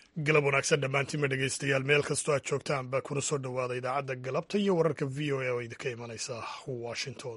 galab wanaagsan dhammaantiinma dhegaystayaal meel kastoo aad joogtaan baa kuna soo dhowaada idaacadda galabta iyo wararka v o a oo idinka imanaysa washington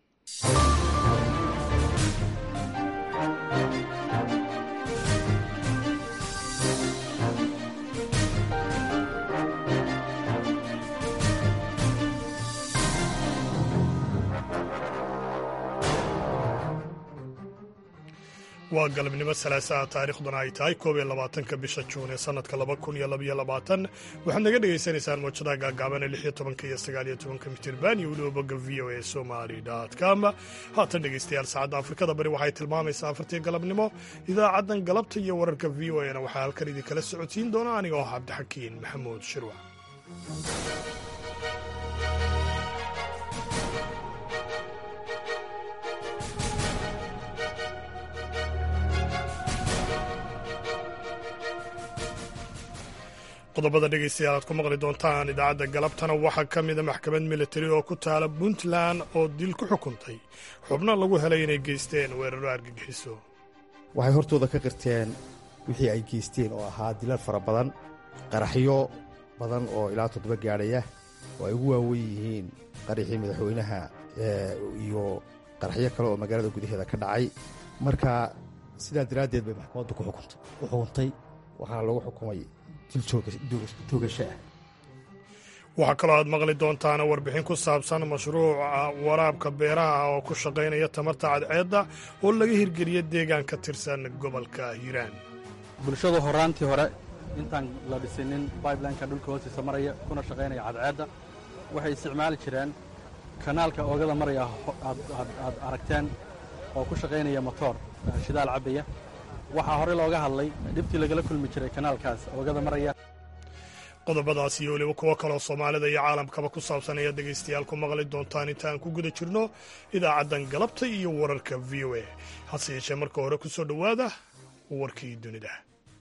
waa galabnimo salaasaha taariikhduna ay tahay koob iyo labaatanka bisha juun ee sannadka laba kun iyo labaiyo labaatan waxaad naga dhagaysanaysaan moojadaha gaagaaban ee lix iyo tobanka iyo sagaal iyo tobanka mitirban iyo weliba bogga v o a somali com haatan dhegaystayaal saacadda afrikada bari waxay tilmaamaysaa afartii galabnimo idaacaddan galabta iyo wararka v o a na waxaa halkan idinkala socodsiin doona aniga oo cabdixakiin maxamuud shirwac qodobada dhegaystayaal aad ku maqli doontaan idaacadda galabtana waxaa ka mida maxkamad militari oo ku taala puntland oo dil ku xukuntay xubno lagu helay inay geysteen weeraro argagixiso waxay hortooda ka qirteen wixii ay geysteen oo ahaa dilal fara badan qaraxyo badan oo ilaa toddoba gaadhaya oo ay ugu waawen yihiin qaraxii madaxweynaha iyo qaraxyo kale oo magaalada gudaheeda ka dhacay marka sidaa daraaddeed bay maxkamaddu ku xukuntay waxaana lagu xukumay waxaa kaloo aad maqli doontaan warbixin ku saabsan mashruuca waraabka beeraha oo ku shaqaynaya tamarta cadceedda oo laga hirgeliya deegaan ka tirsan gobolka hiiraan bulshadu horaantii hore intaan la dhisinin bibelineka dhulka hoostiisa maraya kuna shaqaynaya cadceedda waxay isticmaali jireen kanaalka oogada maraya aad aragteen oo ku shaqaynaya motoor shidaal cabbaya waxaa hore looga hadlay dhibtii lagala kulmi jiray kanaalkaas oogada maraya qodobadaas iyo weliba kuwo kaloo soomaalida iyo caalamkaba ku saabsan ayaad dhegaystayaal ku maqli doontaan intaan ku guda jirno idaacaddan galabta iyo wararka v o a hase yeeshee marka hore ku soo dhowaada warkii dunida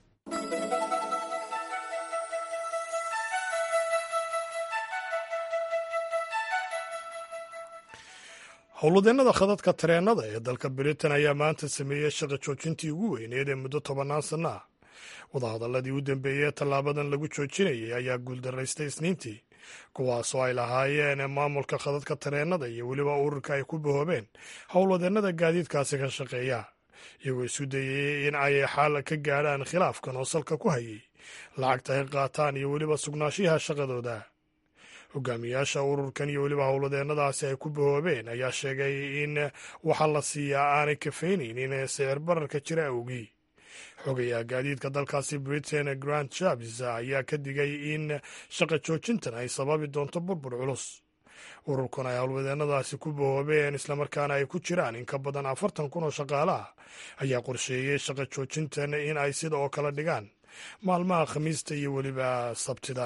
howlwadeennada khadadka tareennada ee dalka britain ayaa maanta sameeyey shaqa joojintii ugu weyneed ee muddo tobannaan sanno ah wadahadalladii u dambeeyey ee tallaabadan lagu joojinayay ayaa guuldaraystay isniintii kuwaasoo ay lahaayeen maamulka khadadka tareennada iyo weliba ururka ay ku bahoobeen howlwadeennada gaadiidkaasi ka shaqeeya iyagoo isu dayayey in ay xal ka gaadhaan khilaafkan oo salka ku hayay lacagta ay qaataan iyo weliba sugnaanshiyaha shaqadooda hogaamiyaasha ururkan iyo weliba howladeennadaasi ay ku bahoobeen ayaa sheegay in waxa la siiyaa aanay kafaynaynin sicir bararka jira awgii xogayaha gaadiidka dalkaasi britain grant jabs ayaa ka digay in shaqa joojintan ay sababi doonto burbur culus ururkan ay howlwadeennadaasi ku bahoobeen islamarkaana ay ku jiraan in ka badan afartan kun oo shaqaalaha ayaa qorsheeyey shaqa joojintan in ay sida oo kale dhigaan maalmaha khamiista iyo weliba sabtida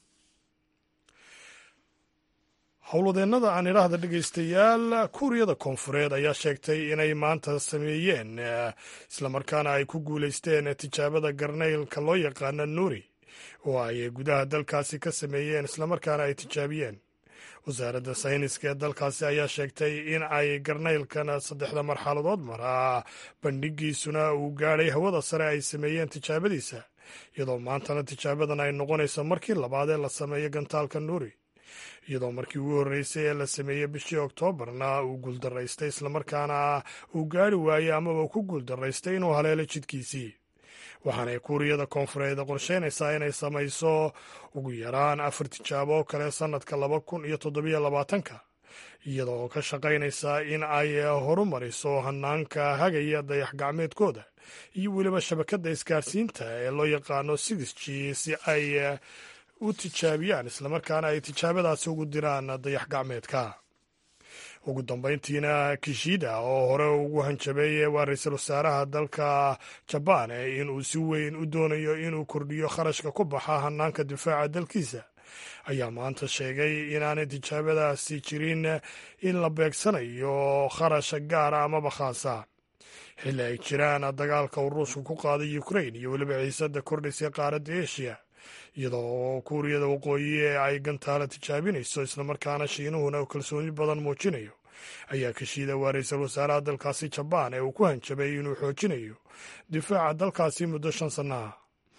howlwadeennada aan idhaahda dhegaystayaal kuuriyada koonfureed ayaa sheegtay inay maanta sameeyeen islamarkaana ay ku guulaysteen tijaabada garnaylka loo yaqaana nuuri oo ay gudaha dalkaasi ka sameeyeen islamarkaana ay tijaabiyeen wasaaradda sayniska ee dalkaasi ayaa sheegtay in ay garnaylkan saddexda marxaladood maraa bandhigiisuna uu gaadhay hawada sare ay sameeyeen tijaabadiisa iyadoo maantana tijaabadan ay noqonayso markii labaad ee la sameeyo gantaalka nuuri iyadoo markii ugu horreysay ee la sameeyey bishii oktoobarna uu guuldaraystay islamarkaana uu gaari waayey amaba ku guuldaraystay inuu haleelo jidkiisii waxaanay kuuriyada koonfureed qorsheynaysaa inay samayso ugu yaraan afar tijaabo oo kale sannadka laba kun iyo toddobiyo labaatanka iyadoo ka shaqaynaysa in ay horumariso hanaanka hagaya dayax gacmeedkooda iyo weliba shabakadda isgaarsiinta ee loo yaqaano six g si ay u tijaabiyaan islamarkaana ay tijaabadaasi ugu diraan dayax gacmeedka ugu dambayntiina kishida oo hore ugu hanjabay waa ra-iisul wasaaraha dalka jabaan inuu si weyn u doonayo inuu kordhiyo kharashka ku baxa hanaanka difaaca dalkiisa ayaa maanta sheegay inaanay tijaabadaasi jirin in la beegsanayo kharash gaara amaba khaasa xilli ay jiraan dagaalka uu ruushku ku qaaday ukrain iyo weliba xiisada kordhaysay qaaradda eshiya iyadoo kuuriyada waqooyi ee ay gantaala tijaabinayso islamarkaana shiinuhuna kalsooni badan muujinayo ayaa kashiida waa ra-iisul wasaaraha dalkaasi jabaan ee uu ku hanjabay inuu xoojinayo difaaca dalkaasi muddo shan sanno ah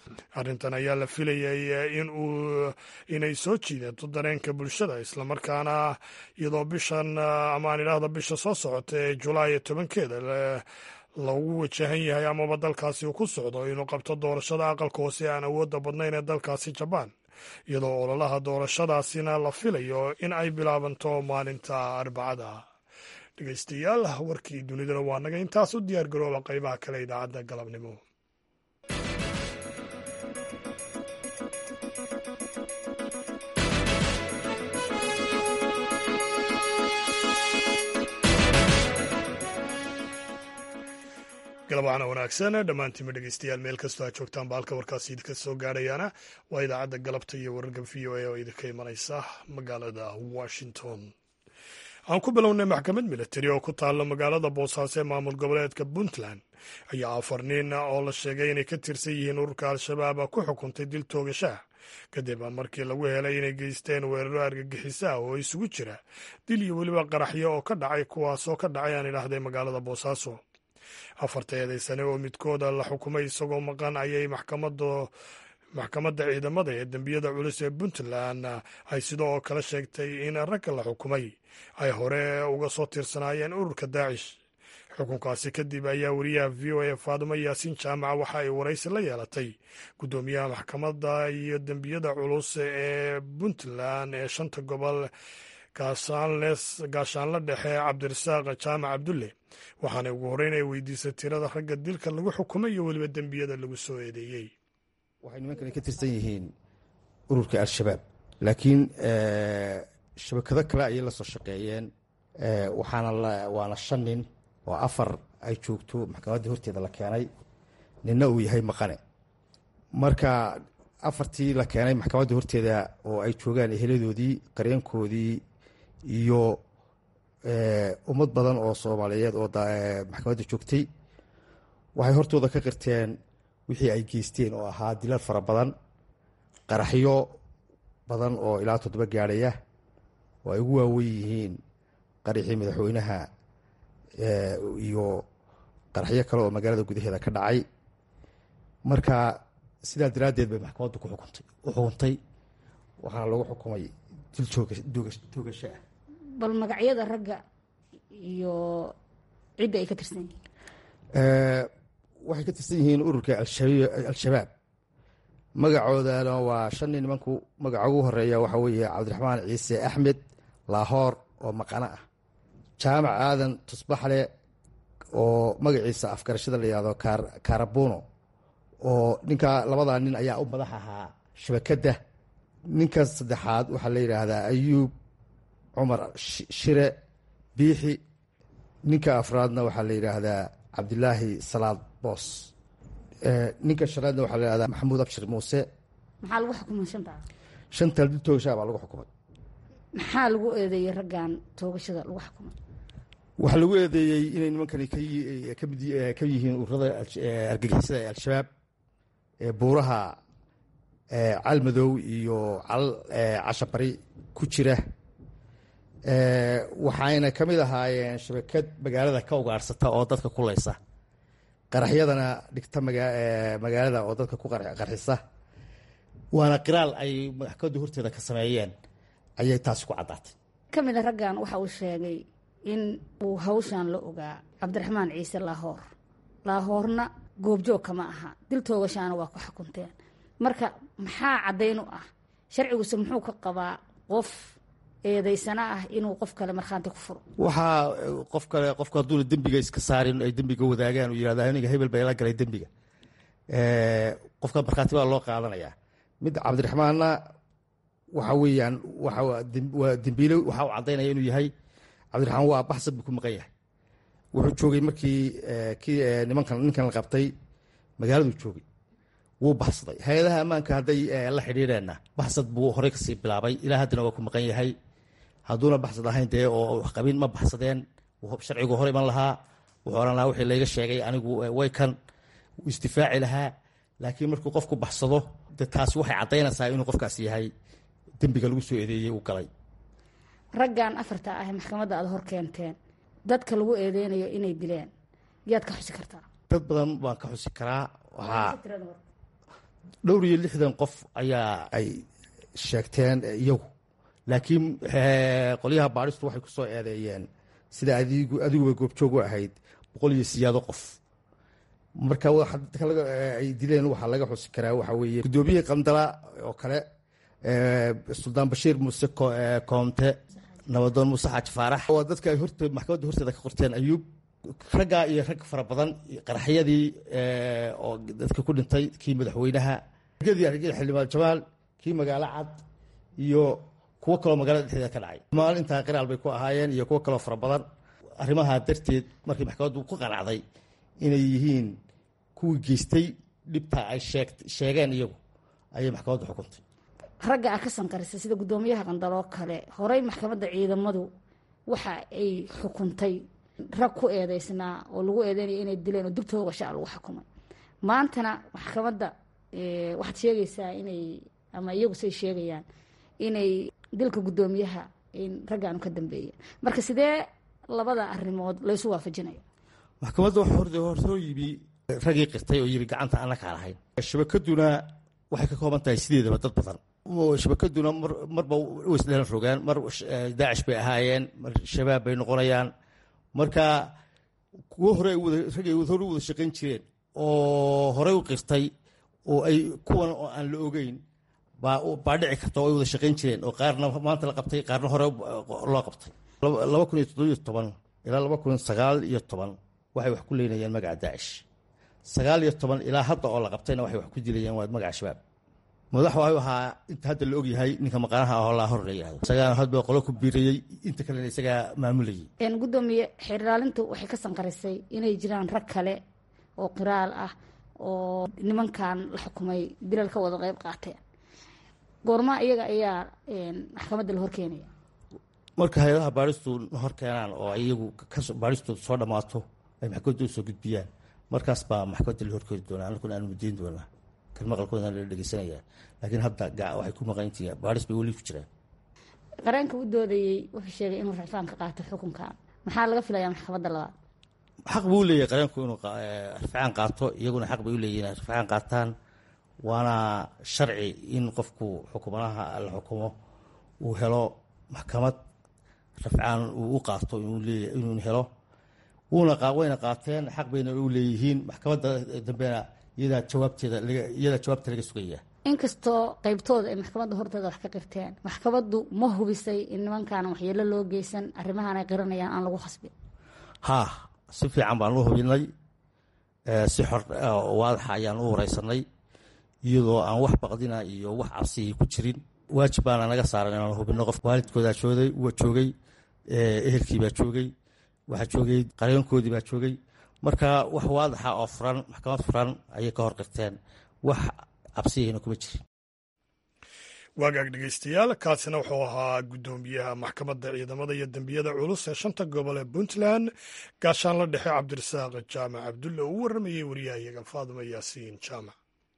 arrintan ayaa la filayay in uu inay soo jiidato dareenka bulshada islamarkaana iyadoo bishan amaan idhaahda bisha soo socota ee julaay tobankeeda lagu wajahan yahay amaba dalkaasi uu ku socdo inuu qabto doorashada aqalka hoose aan awoodda badnayn ee dalkaasi jabaan iyadoo ololaha doorashadaasina la filayo in ay bilaabanto maalinta arbacada dhegeystayaal warkii dunidana waa naga intaas u diyaar garooba qaybaha kale idaacadda galabnimo galabacana wanaagsan dhammaantiinma dhegeystayaal meel kastoo aad joogtaan ba halka warkaasi idinka soo gaadhayaana waa idaacadda galabta iyo wararka v o a oo idinka imanaysa magaalada washington aan ku bilownay maxkamad militari oo ku taalla magaalada boosaaso ee maamul goboleedka puntland ayaa afar nin oo la sheegay inay ka tirsan yihiin ururka al-shabaab ku xukuntay dil toogashaah kadib markii lagu helay inay geysteen weeraro argagixisa ah oo isugu jira dil iyo weliba qaraxyo oo ka dhacay kuwaasoo ka dhacay aan idhaahday magaalada boosaaso afarta eedaysane oo midkooda la xukumay isagoo maqan ayay maxkamada maxkamadda ciidamada ee dembiyada culus ee puntland ay sidoo kale sheegtay in ragga la xukumay ay hore uga soo tirsanaayeen ururka daacish xukunkaasi kadib ayaa wariyaha v o a faadumo yaasiin jaamaca waxa ay waraysi la yeelatay guddoomiyaha maxkamadda iyo dembiyada culus ee puntland ee shanta gobol gaashaanle dhexe cabdirasaaq jaamac cabdulle waxaana ugu horreyn ay weydiisay tirada ragga dilka lagu xukumay iyo weliba dembiyada lagu soo eedeeyey waxay nimankani ka tirsan yihiin ururka al-shabaab laakiin shabakado kale ayay la soo shaqeeyeen waxaana waana shan nin oo afar ay joogto maxkamaddii horteeda la keenay ninna uu yahay maqane marka afartii la keenay maxkamaddii horteeda oo ay joogaan eheladoodii qareenkoodii iyo ummad badan oo soomaaliyeed oo maxkamadda joogtay waxay hortooda ka qirteen wixii ay geysteen oo ahaa dilal fara badan qaraxyo badan oo ilaa toddoba gaadhaya oo ay ugu waawen yihiin qaraxii madaxweynaha iyo qaraxyo kale oo magaalada gudaheeda ka dhacay marka sidaa daraaddeed bay maxkamaddu ku xukuntay u xukuntay waxaana lagu xukumay dil toogasho ah bal magacyada ragga iyo cidda ay ka tirsan yihiin waxay ka tirsan yihiin ururka al-shabaab magacoodana waa shan nin nimanku magaca ugu horeeya waxaa weeye cabdiraxmaan ciise axmed laahoor oo maqano ah jaamac aadan tusbaxle oo magaciisa afgarashada la yihahdo karabuno oo ninka labadaa nin ayaa u madax ahaa shabakadda ninka saddexaad waxaa la yidhaahdaa ayuub cumar shire biixi ninka afraadna waxaa la yidhaahdaa cabdilaahi salaad boos ninka shanaadna waxaa la yihahdaa maxamuud abshir muuse maxaa lagu xukumay shanta shantaa dil toogashaa baa lagu xukumay maxaa lagu eedeeyey raggan toogashada lagu xukumay waxaa lagu eedeeyey inay nimankani kamid ka yihiin ururada argagixisada ee al-shabaab buuraha calmadow iyo cal cashabari ku jira waxayna ka mid ahaayeen shabakad magaalada ka ugaadhsata oo dadka kuleysa qaraxyadana dhigta magaalada oo dadka ku qarxisa waana qiraal ay maxkamadda horteeda ka sameeyeen ayay taasi ku caddaatay ka mid a raggan waxa uu sheegay in uu hawshan la ogaa cabdiraxmaan ciise laahoor laahoorna goobjoog kama aha dil toogashaana waa ku xukunteen marka maxaa caddayn u ah sharciguse muxuu ka qabaa qof eedaysana ah inuu qof kale markhaanti ku furo waxaa qof kale qofku hadduuna dembiga iska saarin ay dembiga wadaagaan uu yihahda aniga hebel baa ila galay dembiga qofka markhaati baa loo qaadanayaa mid cabdiraxmaanna waxa weeyaan waa dembiile waxa uu caddaynaya inuu yahay cabdiraxmaan waa baxsad buu ku maqan yahay wuxuu joogay markii kii nimankan ninkan la qabtay magaaladuu joogay wuu baxsaday hay-adaha ammaanka hadday la xidhiireenna baxsad buu horey kasii bilaabay ilaa haddana waa ku maqan yahay hadduuna baxsad ahayn dee oo qabin ma baxsadeen sharcigu hor iman lahaa wuxuu ohan lahaa wixii layga sheegay anigu way kan wuu isdifaaci lahaa laakiin markuu qofku baxsado de taasi waxay caddaynaysaa inuu qofkaas yahay dembiga lagu soo eedeeyey uu galay raggan afarta ah maxkamadda aada hor keenteen dadka lagu eedeynayo inay dileen yaad ka xusi kartaa dad badan baan ka xusi karaa waxaa dhowr iyo lixdan qof ayaa ay sheegteen iyagu laakiin qolyaha baadhistu waxay ku soo eedeeyeen sida adigu adiguba goobjoog u ahayd boqol iyo siyaado qof marka ay dileen waxaa laga xusi karaa waxaa weeye guddoomiyihii qandala oo kale suldaan bashiir muuse koomte nabadoon muuse xaaji faarax waa dadka ay horta maxkamadda horteeda ka qorteen ayuub raggaa iyo rag fara badan qaraxyadii oo dadka ku dhintay kii madaxweynaha argadii argada xildhibaan jamaal kii magaalo cad iyo kuwo kaloo magaalada dhexdeeda ka dhacay maalintaa qiraal bay ku ahaayeen iyo kuwo kaloo fara badan arrimaha darteed markii maxkamaddu ku qanacday inay yihiin kuwii geystay dhibta ay sheegeen iyagu ayay maxkamaddu xukuntay ragga a ka sanqarisay sida guddoomiyaha qandaloo kale horey maxkamadda ciidamadu waxa ay xukuntay rag ku eedeysnaa oo lagu eedeynaya inay dileen oo dibtooga sha lagu xukumay maantana maxkamadda waxaad sheegaysaa inay ama iyagu say sheegayaan inay dilka guddoomiyaha in raggaanu ka dambeeya marka sidee labada arrimood laysu waafajinaya maxkamadda waxa horsoo yimi raggii qirtay oo yiri gacanta aan la kaan ahayn shabakaduna waxay ka kooban tahay sideedaba dad badan shabakaduna marba way isdhelan rogaan mar daacish bay ahaayeen mar shabaab bay noqonayaan marka kuwo hore raggay hore u wada shaqayn jireen oo horey u qirtay oo ay kuwan oo aan la ogeyn baa dhici karta oo ay wada shaqayn jireen oo qaarna maanta la qabtay qaarna hore loo qabtay laba kun iyo toddobiyo toban ilaa laba kun sagaal iyo toban waxay wax ku leynayaan magaca daacish sagaal iyo toban ilaa hadda oo la qabtayna waxay wax ku dilayaan waa magaca shabaab madax waxuu ahaa inta hadda la ogyahay ninka maqaanaha ahoo laa hor la yihahdo isagaana hadba qolo ku biirayey inta kalena isagaa maamulayay guddoomiye xeerdhaalintu waxay ka sanqarisay inay jiraan rag kale oo qiraal ah oo nimankan la xukumay dilal ka wada qeyb qaateen goorma iyaga ayaa maxkamadda la horkeenaya marka hay-adaha baadhistu hor keenaan oo iyagu baadhistooda soo dhammaato ay maxkamadda usoo gudbiyaan markaas baa maxkamadda la horkeeni doonaa anakuna aanu mudayn doonaa kan maqalkooda la dhegeysanaya laakiin hadda waxay ku maqanyihiin baadhis bay weli ku jiraan qareenka u doodayey wuxuu sheegay inuu racfaan ka qaato xukunkan maxaa laga filayaa maxkamadda labaad xaq buu leeyahay qareenku inuu rafcaan qaato iyaguna xaq bay u leeyihin inay rafcaan qaataan waana sharci in qofku xukumanaha la xukumo uu helo maxkamad rafcaan uu u qaato inuu helo wuuna wayna qaateen xaq bayna u leeyihiin maxkamadda dambena iyadaa jawaabteeda iyadaa jawaabta laga sugaya inkastoo qeybtooda ay maxkamadda horteeda wax ka qirteen maxkamaddu ma hubisay in nimankaan waxyeelo loo geysan arrimahan ay qiranayaan aan lagu khasbin haa si fiican baan u hubinay si xor waadaxa ayaan u wareysanay iyadoo aan wax baqdina iyo wax cabsigii ku jirin waajib baana naga saaran inaan hubino qof waalidkoodaa joogay joogay ehelkii baa joogay waxaa joogay qareenkoodii baa joogay marka wax waadaxa oo furan maxkamad furan ayay ka hor qirteen wax cabsigiina kuma jirin waagaag dhegeystayaal kaasina wuxuu ahaa guddoomiyaha maxkamadda ciidamada iyo dembiyada culus ee shanta gobol ee puntland gaashaanla dhexe cabdirasaaq jaamac cabdulle uu warramayey wariyahayaga faaduma yaasiin jaamac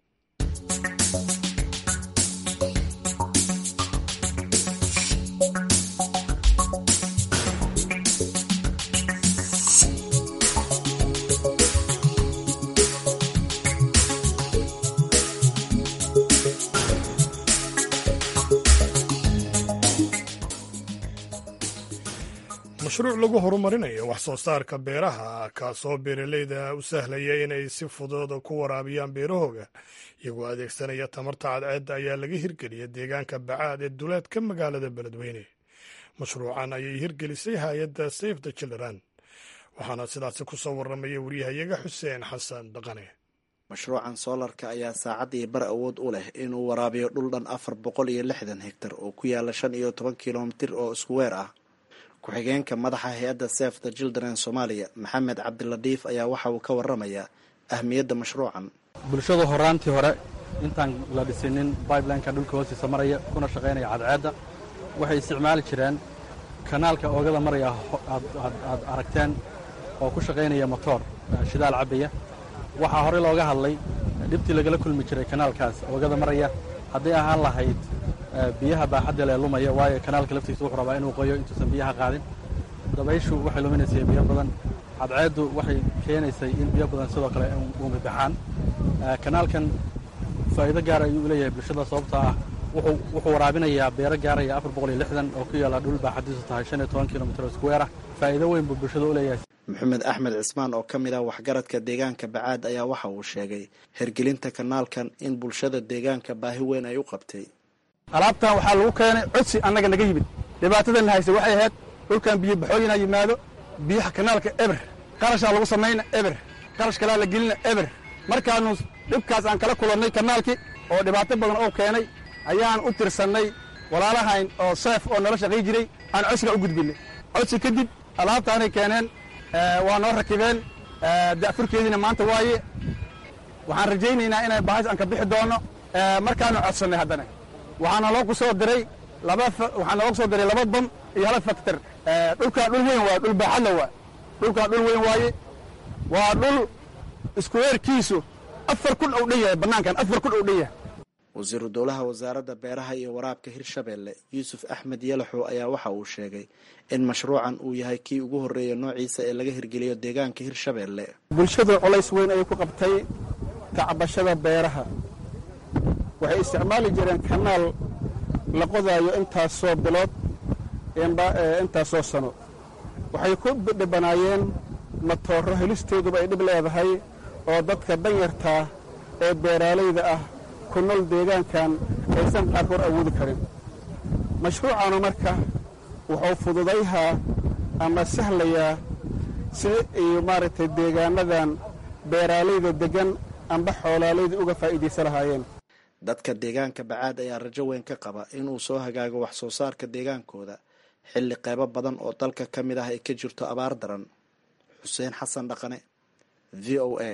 mashruuc lagu horumarinayo wax soo saarka beeraha kaasoo beeraleyda u sahlaya inay si fudud ku waraabiyaan beerahooga iyagoo adeegsanaya tamarta cadceedda ayaa laga hirgeliya deegaanka bacaad ee duleedka magaalada beledweyne mashruucan ayay hirgelisay hay-adda safe the children waxaana sidaasi ku soo warramaya wariyahayaga xuseen xasan dhaqane mashruucan soolarka ayaa saacadii bar awood u leh inuu waraabiyo dhul dhan afar boqol iyo lixdan hegtar oo ku yaala shan iyo toban kilomitir oo isku weer ah ku-xigeenka madaxa hay-adda safe the children soomaaliya maxamed cabdiladiif ayaa waxa uu ka waramayaa ahmiyadda mashruucan bulshadu horaantii hore intaan la dhisinin bibelineka dhulka hoostiisa maraya kuna shaqaynaya cadceedda waxay isticmaali jireen kanaalka oogada maraya aad aragteen oo ku shaqaynaya motoor shidaal cabaya waxaa horey looga hadlay dhibtii lagala kulmi jiray kanaalkaas oogada maraya hadday ahaan lahayd biyaha baaxadda lee lumaya waayo kanaalka laftiisa wuxuu rabaa inuu qoyo intuusan biyaha qaadin dabayshu waxay luminaysay biyo badan cadceeddu waxay keenaysay in biyo badan sidoo kale uumi baxaan kanaalkan faa'iido gaar ayuu u leeyahay bulshada sababta ah wuxuu waraabinayaa beero gaaraya afar boqol iyo lixdan oo ku yaalla dhul baaxadiisu tahay shan iyo toban kilomitr square ah faa'iido weyn buu bulshada u leeyahay maxamed axmed cismaan oo ka mid ah waxgaradka deegaanka bacaad ayaa waxa uu sheegay hergelinta kanaalkan in bulshada deegaanka baahi weyn ay u qabtay alaabtan waxaa lagu keenay codsi annaga naga yimid dhibaatadanna hayse waxay ahayd dhulkan biyo baxooyinaa yimaado biyaha kanaalka eber qarashaa lagu samayna eber qarash kalaa la gelina eber markaannu dhibkaas aan kala kulannay kanaalkii oo dhibaato badan oo keenay ayaan u tirsannay walaalahayn oo seef oo nala shaqay jiray aan codsiga u gudbinnay codsi kadib alaabtaanay keeneen waa noo rakibeen da'furkeediina maanta waaye waxaan rajaynaynaa inay bahas aan ka bixi doonno markaannu codsannay haddana waxaana loo ku soo diray laba waxaa noogu soo diray laba bam iyo hal faktor dhulkaan dhul weyn waa dhul baaxadla waa dhulkaan dhul weyn waaye waa dhul iskuweerkiisu afar kun ou dhan yahay bannaankan afar kun ou dhan yahay wasiiru dowlaha wasaaradda beeraha iyo waraabka hirshabeelle yuusuf axmed yalaxow ayaa waxa uu sheegay in mashruucan uu yahay kii ugu horreeya noociisa ee laga hirgeliyo deegaanka hirshabeelle bulshadu colays weyn ayay ku qabtay tacbashada beeraha waxay isticmaali jireen kanaal la qodaayo intaasoo bilood intaasoo sano waxay ku dhibanaayeen matooro helisteeduba ay dhib leedahay oo dadka danyartaa ee beeraalayda ah ku nool deegaankan aysan qaarkood awoodi karin mashruucaanu marka wuxuu fududayhaa ama sahlayaa si ay maaragtay deegaanadan beeraalayda deggan amba xoolaalayda uga faa'iidaysa lahaayeen dadka deegaanka bacaad ayaa rajo weyn ka qaba inuu soo hagaago wax soo saarka deegaankooda xilli qeybo badan oo dalka ka mid ah ay ka jirto abaar daran xuseen xasan dhaqane v o a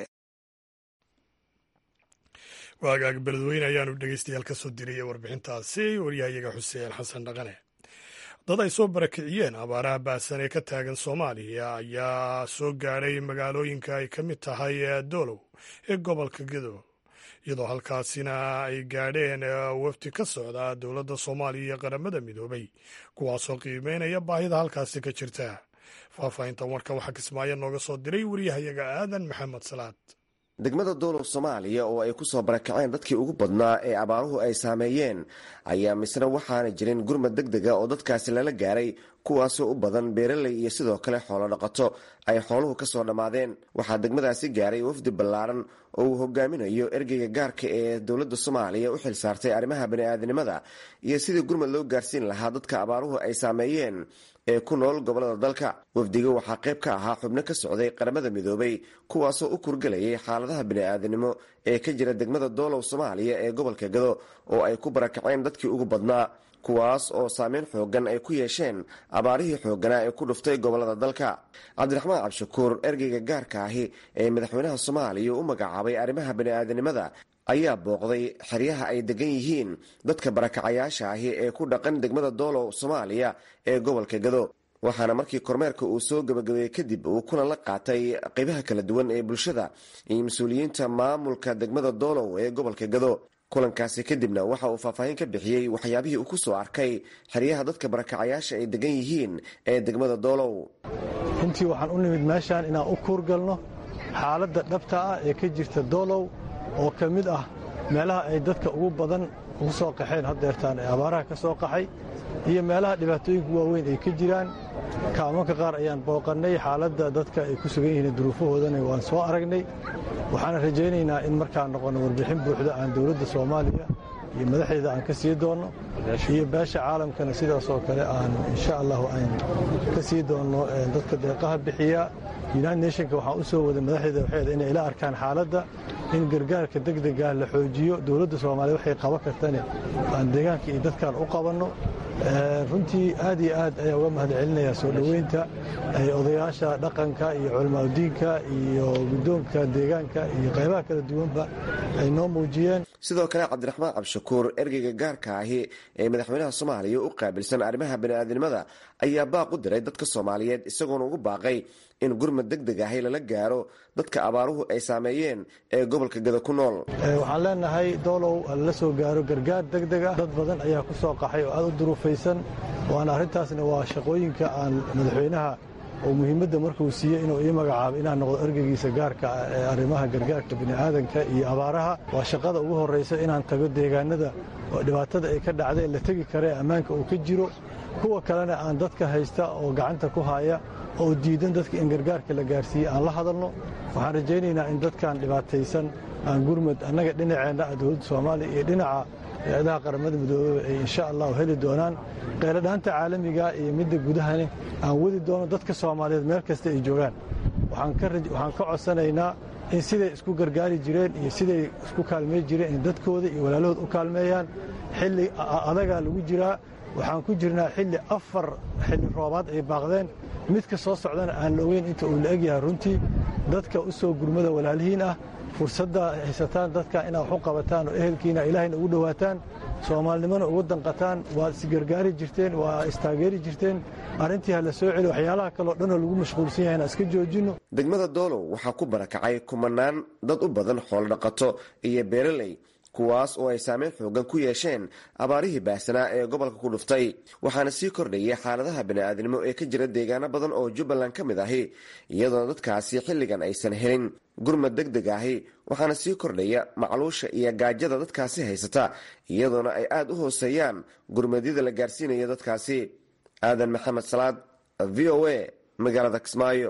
waagaag beledweyne ayaanu dhegeystayaal ka soo diriyey warbixintaasi waryahayaga xuseen xasan dhaqane dad ay soo barakiciyeen abaaraha baahsan ee ka taagan soomaaliya ayaa soo gaadhay magaalooyinka ay ka mid tahay doolow ee gobolka gedo iyadoo halkaasina ay gaadheen wafdi ka socda dowladda soomaaliya iyo qaramada midoobay kuwaasoo qiimeynaya baahida halkaasi ka jirta faahfaahintan warka waxaa kismaayo nooga soo diray waryahayaga aadan maxamed salaad degmada doolow soomaaliya oo ay ku soo barakaceen dadkii ugu badnaa ee abaaruhu ay saameeyeen ayaa misna waxaana jirin gurmad deg dega oo dadkaasi lala gaaray kuwaasoo u badan beeraley iyo sidoo kale xoolo dhaqato ay xooluhu ka soo dhammaadeen waxaa degmadaasi gaaray wafdi ballaaran oo uu hogaaminayo ergeyga gaarka ee dowladda soomaaliya u xil saartay arrimaha bani'aadinimada iyo sidii gurmad loo gaarsiin lahaa dadka abaaruhu ay saameeyeen ee ku nool gobollada dalka wafdiga waxaa qayb ka ahaa xubno ka socday qaramada midoobay kuwaasoo u kurgelayay xaaladaha bini'aadinimo ee ka jira degmada doolow soomaaliya ee gobolka gado oo ay ku barakaceen dadkii ugu badnaa kuwaas oo saameyn xoogan ay ku yeesheen abaarihii xoogganaa ee ku dhuftay gobollada dalka cabdiraxmaan cabshakuur ergeyga gaarka ahi ee madaxweynaha soomaaliya u magacaabay arrimaha bani'aadinimada ayaa booqday xeryaha ay degan yihiin dadka barakacayaasha ahi ee ku dhaqan degmada doolow soomaaliya ee gobolka gado waxaana markii kormeerka uu soo gebagabeeyey kadib uu kulan la qaatay qeybaha kala duwan ee bulshada iyo mas-uuliyiinta maamulka degmada doolow ee gobolka gado kulankaasi kadibna waxa uu faahfaahin ka bixiyey waxyaabihii uu ku soo arkay xeryaha dadka barakacayaasha ay degan yihiin ee degmada doolow runtii waxaan u nimid meeshaan inaan u kuurgalno xaaladda dhabta ah ee ka jirta doolow oo ka mid ah meelaha ay dadka ugu badan ugu soo qaxeen haddeertaan ee abaaraha ka soo qaxay iyo meelaha dhibaatooyinka waaweyn ay ka jiraan kaamanka qaar ayaan booqannay xaaladda dadka ay ku sugan yihiin duruufahoodana waan soo aragnay waxaana rajaynaynaa in markaan noqonno warbixin buuxda aan dowladda soomaaliya iyo madaxdeeda aan ka sii doonno iyo beesha caalamkana sidaas oo kale aan insha allahu aan ka sii doonno dadka deeqaha bixiya united nationka waxaan u soo waday madaxdeeda waxeeda inay ila arkaan xaaladda in gargaarka degdegah la xoojiyo dowladda soomaaliya waxay qaban kartane aan deegaanka iyo dadkan u qabanno runtii aad iyo aad ayaa uga mahad celinayaa soo dhoweynta odayaasha dhaqanka iyo culamaadudiinka iyo guddoonka deegaanka iyo qaybaha kala duwanba ay noo muujiyeen sidoo kale cabdiraxmaan cabshakuur ergeyga gaarka ahi ee madaxweynaha soomaaliya u qaabilsan arrimaha bani'aadinimada ayaa baaq u diray dadka soomaaliyeed isagoona ugu baaqay in gurmad deg deg ahi lala gaaro dadka abaaruhu ay saameeyeen ee gobolka gada ku nool waxaan leenahay doolow lala soo gaaro gargaar deg deg ah dad badan ayaa ku soo qaxay oo aad u duruufaysan waana arrintaasna waa shaqooyinka aan madaxweynaha oo muhiimadda markuu siiyey inuu ii magacaabo inaan noqdo ergeygiisa gaarka ah ee arrimaha gargaarka bini'aadanka iyo abaaraha waa shaqada ugu horraysa inaan tago deegaanada oo dhibaatada ay ka dhacday la tegi karee ammaanka uu ka jiro kuwa kalena aan dadka haysta oo gacanta ku haya oo diidan dadka in gargaarka la gaarsiiye aan la hadalno waxaan rajaynaynaa in dadkan dhibaataysan aan gurmad annaga dhinaceenna ah dowladda soomaaliya iyo dhinaca hay-adaha qaramada midoobeba ay insha allahu heli doonaan qayladhaanta caalamiga iyo midda gudahani aan wadi doono dadka soomaaliyeed meel kasta ay joogaan waxaan ka codsanaynaa in siday isku gargaari jireen iyo siday isku kaalmey jireen in dadkooda iyo walaalahood u kaalmeeyaan xilli adagaa lagu jiraa waxaan ku jirnaa xilli afar xilli roobaad ay baaqdeen midka soo socdana aan la ogeyn inta uu la egyahay runtii dadka u soo gurmada walaalihiin ah fursadda haysataan dadka inaad wax u qabataan oo ehelkiina ilaahayna ugu dhowaataan soomaalinimona ugu danqataan waad isgargaari jirteen waa istaageeri jirteen arrintii ha la soo celi waxyaalaha kaleo dhanoo lagu mashquulsan yahay inaan iska joojinno degmada doolow waxaa ku barakacay kumanaan dad u badan xoolodhaqato iyo beeraley kuwaas oo ay saameyn xoogan ku yeesheen abaarihii baahsanaa ee gobolka ku dhuftay waxaana sii kordhayay xaaladaha bani'aadnimo ee ka jira deegaano badan oo jubbaland ka mid ahi iyadoona dadkaasi xilligan aysan helin gurmad deg deg ahi waxaana sii kordhaya macluusha iyo gaajada dadkaasi haysata iyadoona ay aada u hooseeyaan gurmadyada la gaarsiinayo dadkaasi aadan maxamed salaad v o a magaalada kismaayo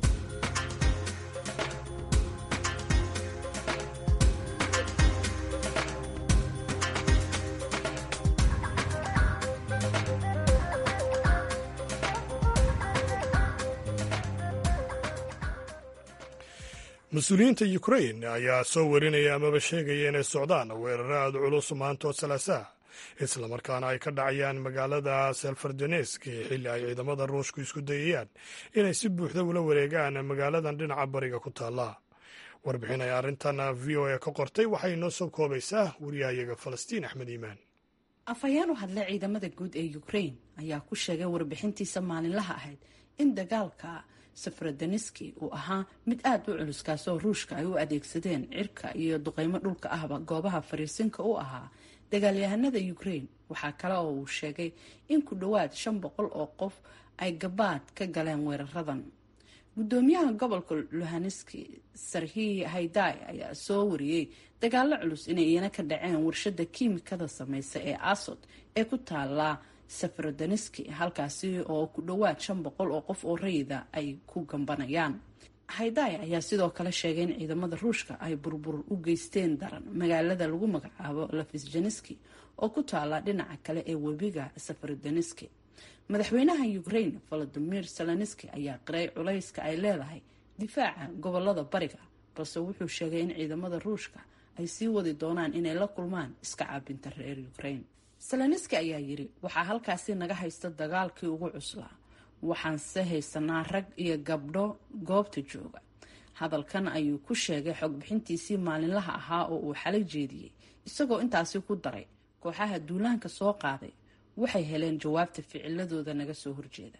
mas-uuliyiinta ukrain ayaa soo warinaya amaba sheegaya inay socdaan weeraro aada culus maantood salaasaha islamarkaana ay ka dhacayaan magaalada selfardonesk xilli ay ciidamada ruushku isku dayayaan inay si buuxda ula wareegaan magaaladan dhinaca bariga ku taalla warbixin ay arrintan v o a ka qortay waxay noo soo koobaysaa wariyahayaga falastiin axmed iimaan afhayeen u hadlay ciidamada guud ee ukrain ayaa ku sheegay warbixintiisa maalinlaha ahayd in dagaalka sefrodoneski uu ahaa mid aada u culus kaasoo ruushka ay u adeegsadeen cirka iyo duqeymo dhulka ahba goobaha fariisinka u ahaa dagaalyahanada ukrain waxaa kale oo uu sheegay in ku dhowaad shan boqol oo qof ay gabaad ka galeen weeraradan gudoomiyaha gobolka luhaneski sarhi hayday ayaa soo wariyey dagaalo culus inay iyana ka dhaceen warshada kiimikada sameysa ee asod ee ku taala sefrodoneski halkaasi oo ku dhowaad shan boqol oo qof oo rayida ay ku gambanayaan hayday ayaa sidoo kale sheegay in ciidamada ruushka ay burbur u geysteen daran magaalada lagu magacaabo lafisjaneski oo ku taala dhinaca kale ee webiga sefrodoneski madaxweynaha ukrain volodimir zelenski ayaa qiray culayska ay leedahay difaaca gobolada bariga balse wuxuu sheegay in ciidamada ruushka ay sii wadi doonaan inay la kulmaan iska caabinta reer ukrain zelenski ayaa yiri waxaa halkaasi naga haysta dagaalkii ugu cuslaa waxaanse haysanaa rag iyo gabdho goobta jooga hadalkan ayuu ku sheegay xogbixintiisii maalinlaha ahaa oo uu xalay jeediyey isagoo intaasi ku daray kooxaha duulaanka soo qaaday waxay heleen jawaabta ficiladooda naga soo horjeeda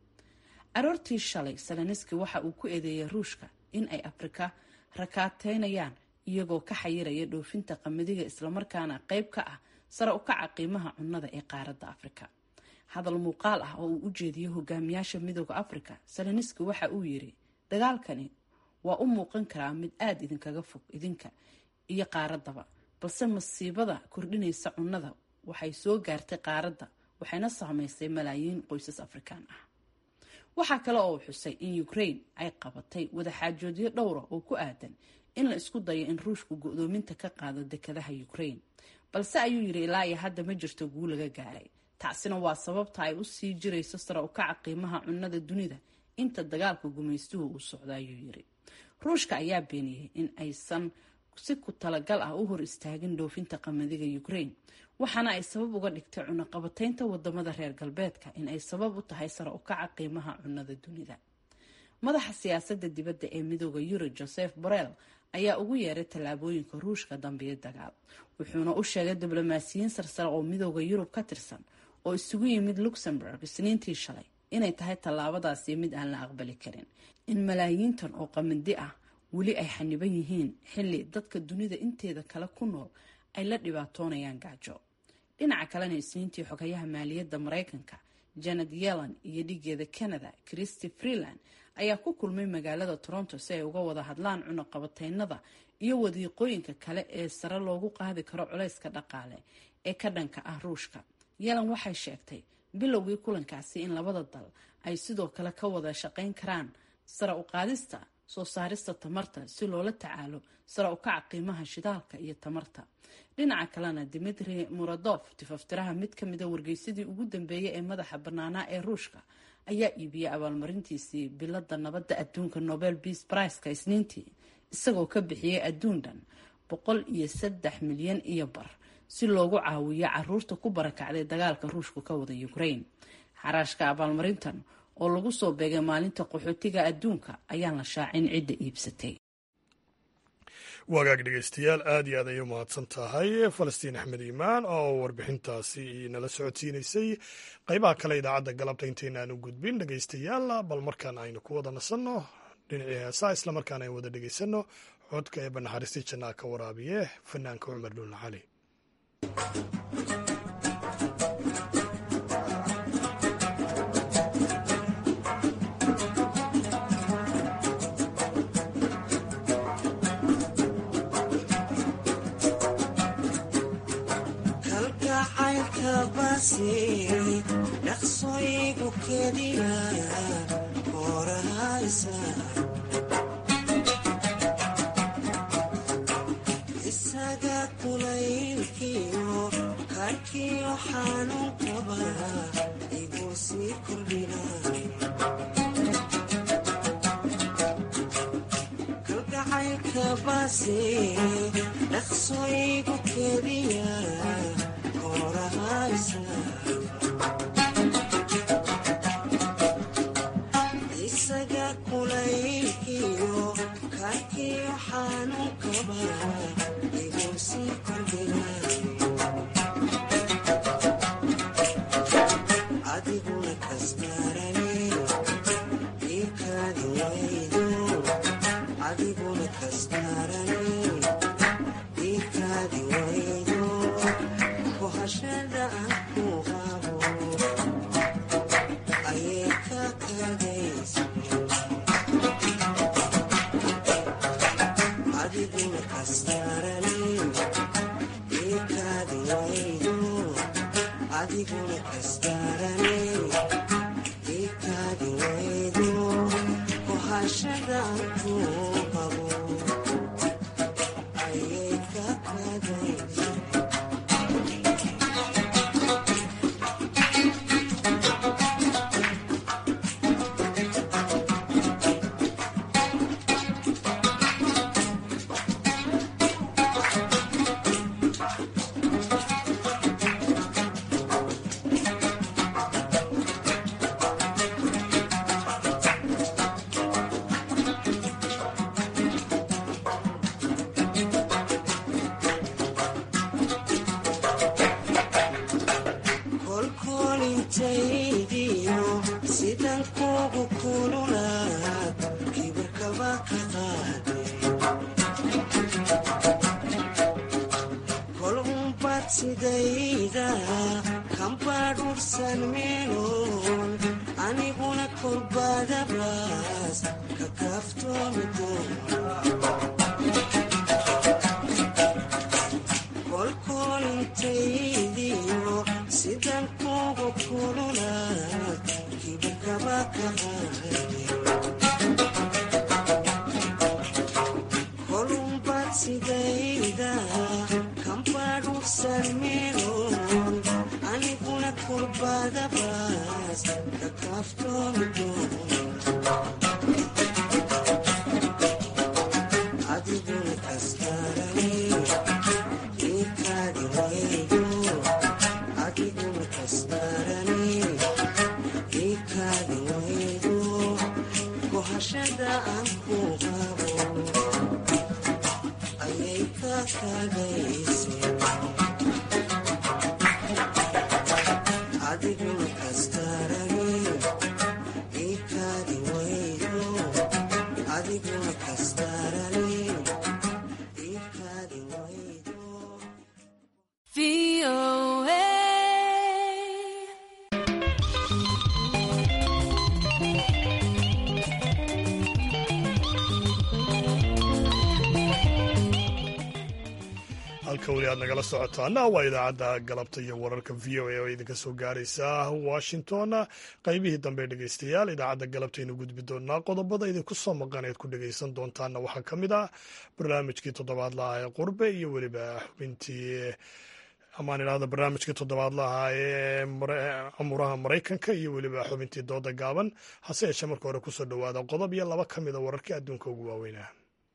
aroortii shalay zelenski waxa uu ku eedeeyay ruushka in ay afrika rakaateynayaan iyagoo ka xayiraya dhoofinta qamadiga islamarkaana qeyb ka ah sare u kaca qiimaha cunnada ee qaaradda afrika hadal muuqaal ah oo uu u jeediyey hogaamiyaasha midooda afrika zelenski waxa uu yiri dagaalkani waa u muuqan karaa mid aada idinkaga fog idinka iyo qaaradaba balse masiibada kordhinaysa cunnada waxay soo gaartay qaaradda waxayna saameysay malaayiin qoysas afrikaan ah waxaa kale oo uu xusay in ukrain ay qabatay wadaxaajoodyo dhowra oo ku aadan in la isku dayo in ruushku go-doominta ka qaado dekadaha ukrain balse ayuu yidhi ilaa iyo hadda ma jirto guu laga gaaray taasina waa sababta ay usii jirayso sare u kaca qiimaha cunnada dunida inta dagaalka gumaystuhu uu socdo ayuu yiri ruushka ayaa beeniyey in aysan si ku talagal ah u hor istaagin dhoofinta qamadiga ukrain waxaana ay sabab uga dhigtay cunaqabateynta wadamada reer galbeedka in ay sabab u tahay sare u kaca qiimaha cunnada dunida madaxa siyaasada dibadda ee midooda yurub joseph borrell ayaa ugu yeeray tallaabooyinka ruushka dambiyo dagaal wuxuuna u sheegay diblomaasiyiin sarsare oo midooda yurub ka tirsan oo isugu yimid luxemburg isniintii shalay inay tahay tallaabadaasi mid aan la aqbali karin in malaayiintan oo qamandi ah weli ay xaniban yihiin xilli dadka dunida inteeda kale ku nool ay la dhibaatoonayaan gaajo dhinaca kalena isniintii xogayaha maaliyadda maraykanka janet yellen iyo dhigeeda canada christy freeland ayaa ku kulmay magaalada toronto si ay uga wada hadlaan cunuqabateynada iyo wadiiqooyinka kale ee sare loogu qaadi karo culayska dhaqaale ee ka dhanka ah ruushka yellen waxay sheegtay bilowgii kulankaasi in labada dal ay sidoo kale ka wada shaqayn karaan sare u qaadista soo saarista tamarta si loola tacaalo sare u kaca qiimaha shidaalka iyo tamarta dhinaca kalena dimitri muradof tifaftiraha mid ka mida wargeysadii ugu dambeeyay ee madaxa bannaanaa ee ruushka ayaa iibiyey abaalmarintiisii bilada nabadda adduunka nobel beas briceka isniintii isagoo ka bixiyey adduun dhan boqol iyo saddex milyan iyo bar si loogu caawiyo caruurta ku barakacday dagaalka ruushku ka wada ukraine xaraashka abaalmarintan oo lagu soo beegay maalinta qaxootiga adduunka ayaan la shaacin cidda iibsatay wagaag dhegeystayaal aada iyo aad ayay umahadsan tahay falastiin axmed iimaan oo warbixintaasi nala socodsiinaysay qeybaha kale idaacadda galabta intaynaan u gudbin dhegeystayaal bal markaan aynu ku wada nasanno dhinacii heesaa isla markaan aynu wada dhegeysanno codka ee banaxariistii jannaa ka waraabiye fanaanka cumar dhuulna cali dhaqsoygu kediya korahaysa isaga kulaylkiyo karkiyo xanuun qaba iguu sii kordhina kalgacaylka baase dhaqsoygu kediya isaga kulaylkiyo karkiyo xanuun kaba iguu sii kordhina adiguna kastarane iikaadi waydo adiguna kastarane iikaadi waydo kohashada aan ku qabo ayay ka kadaysa adiguna kastarane iikaadi waydo adiguna kastarane iikaadi waydo kohashada aan ku qabo ayay ka kadaysa kolkolintaydiyo sidan kugu kululaad kibirkaba ka qaade kol umbad sidayda kambadhursan meeloon aniguna kolbadabaas ka kaaftoomi doona kolkolintaydiyo sidan kugu kululaad kibirkaba ka qaade kolumbad sidayda kambadhursan meeloon aniguna kolbadabaas ka kaaftoomi doona adiguna kastarane iikaadi waydo adiguna kastarane iikaadi waydo kohashada aan ku qabo ayay ka kadayse adiguna kastarane iikaadi waydo adiguna kastarane iikaadi waydo VOA. halka weli aad nagala socotaana waa idaacadda galabta iyo wararka v o a oo idinka soo gaaraysa washington qaybihii dambe dhegeystayaal idaacadda galabtaynu gudbi doonaa qodobada idinku soo maqan eed ku dhegeysan doontaana waxaa ka mid ah barnaamijkii toddobaadlaha ee qurbe iyo weliba xubintii amaan idhahda barnaamijkii toddobaadlaha ee amuraha maraykanka iyo weliba xubintii dooda gaaban hase yeeshee marka hore kusoo dhowaada qodob iyo laba ka mida wararkii adduunka ugu waaweynaa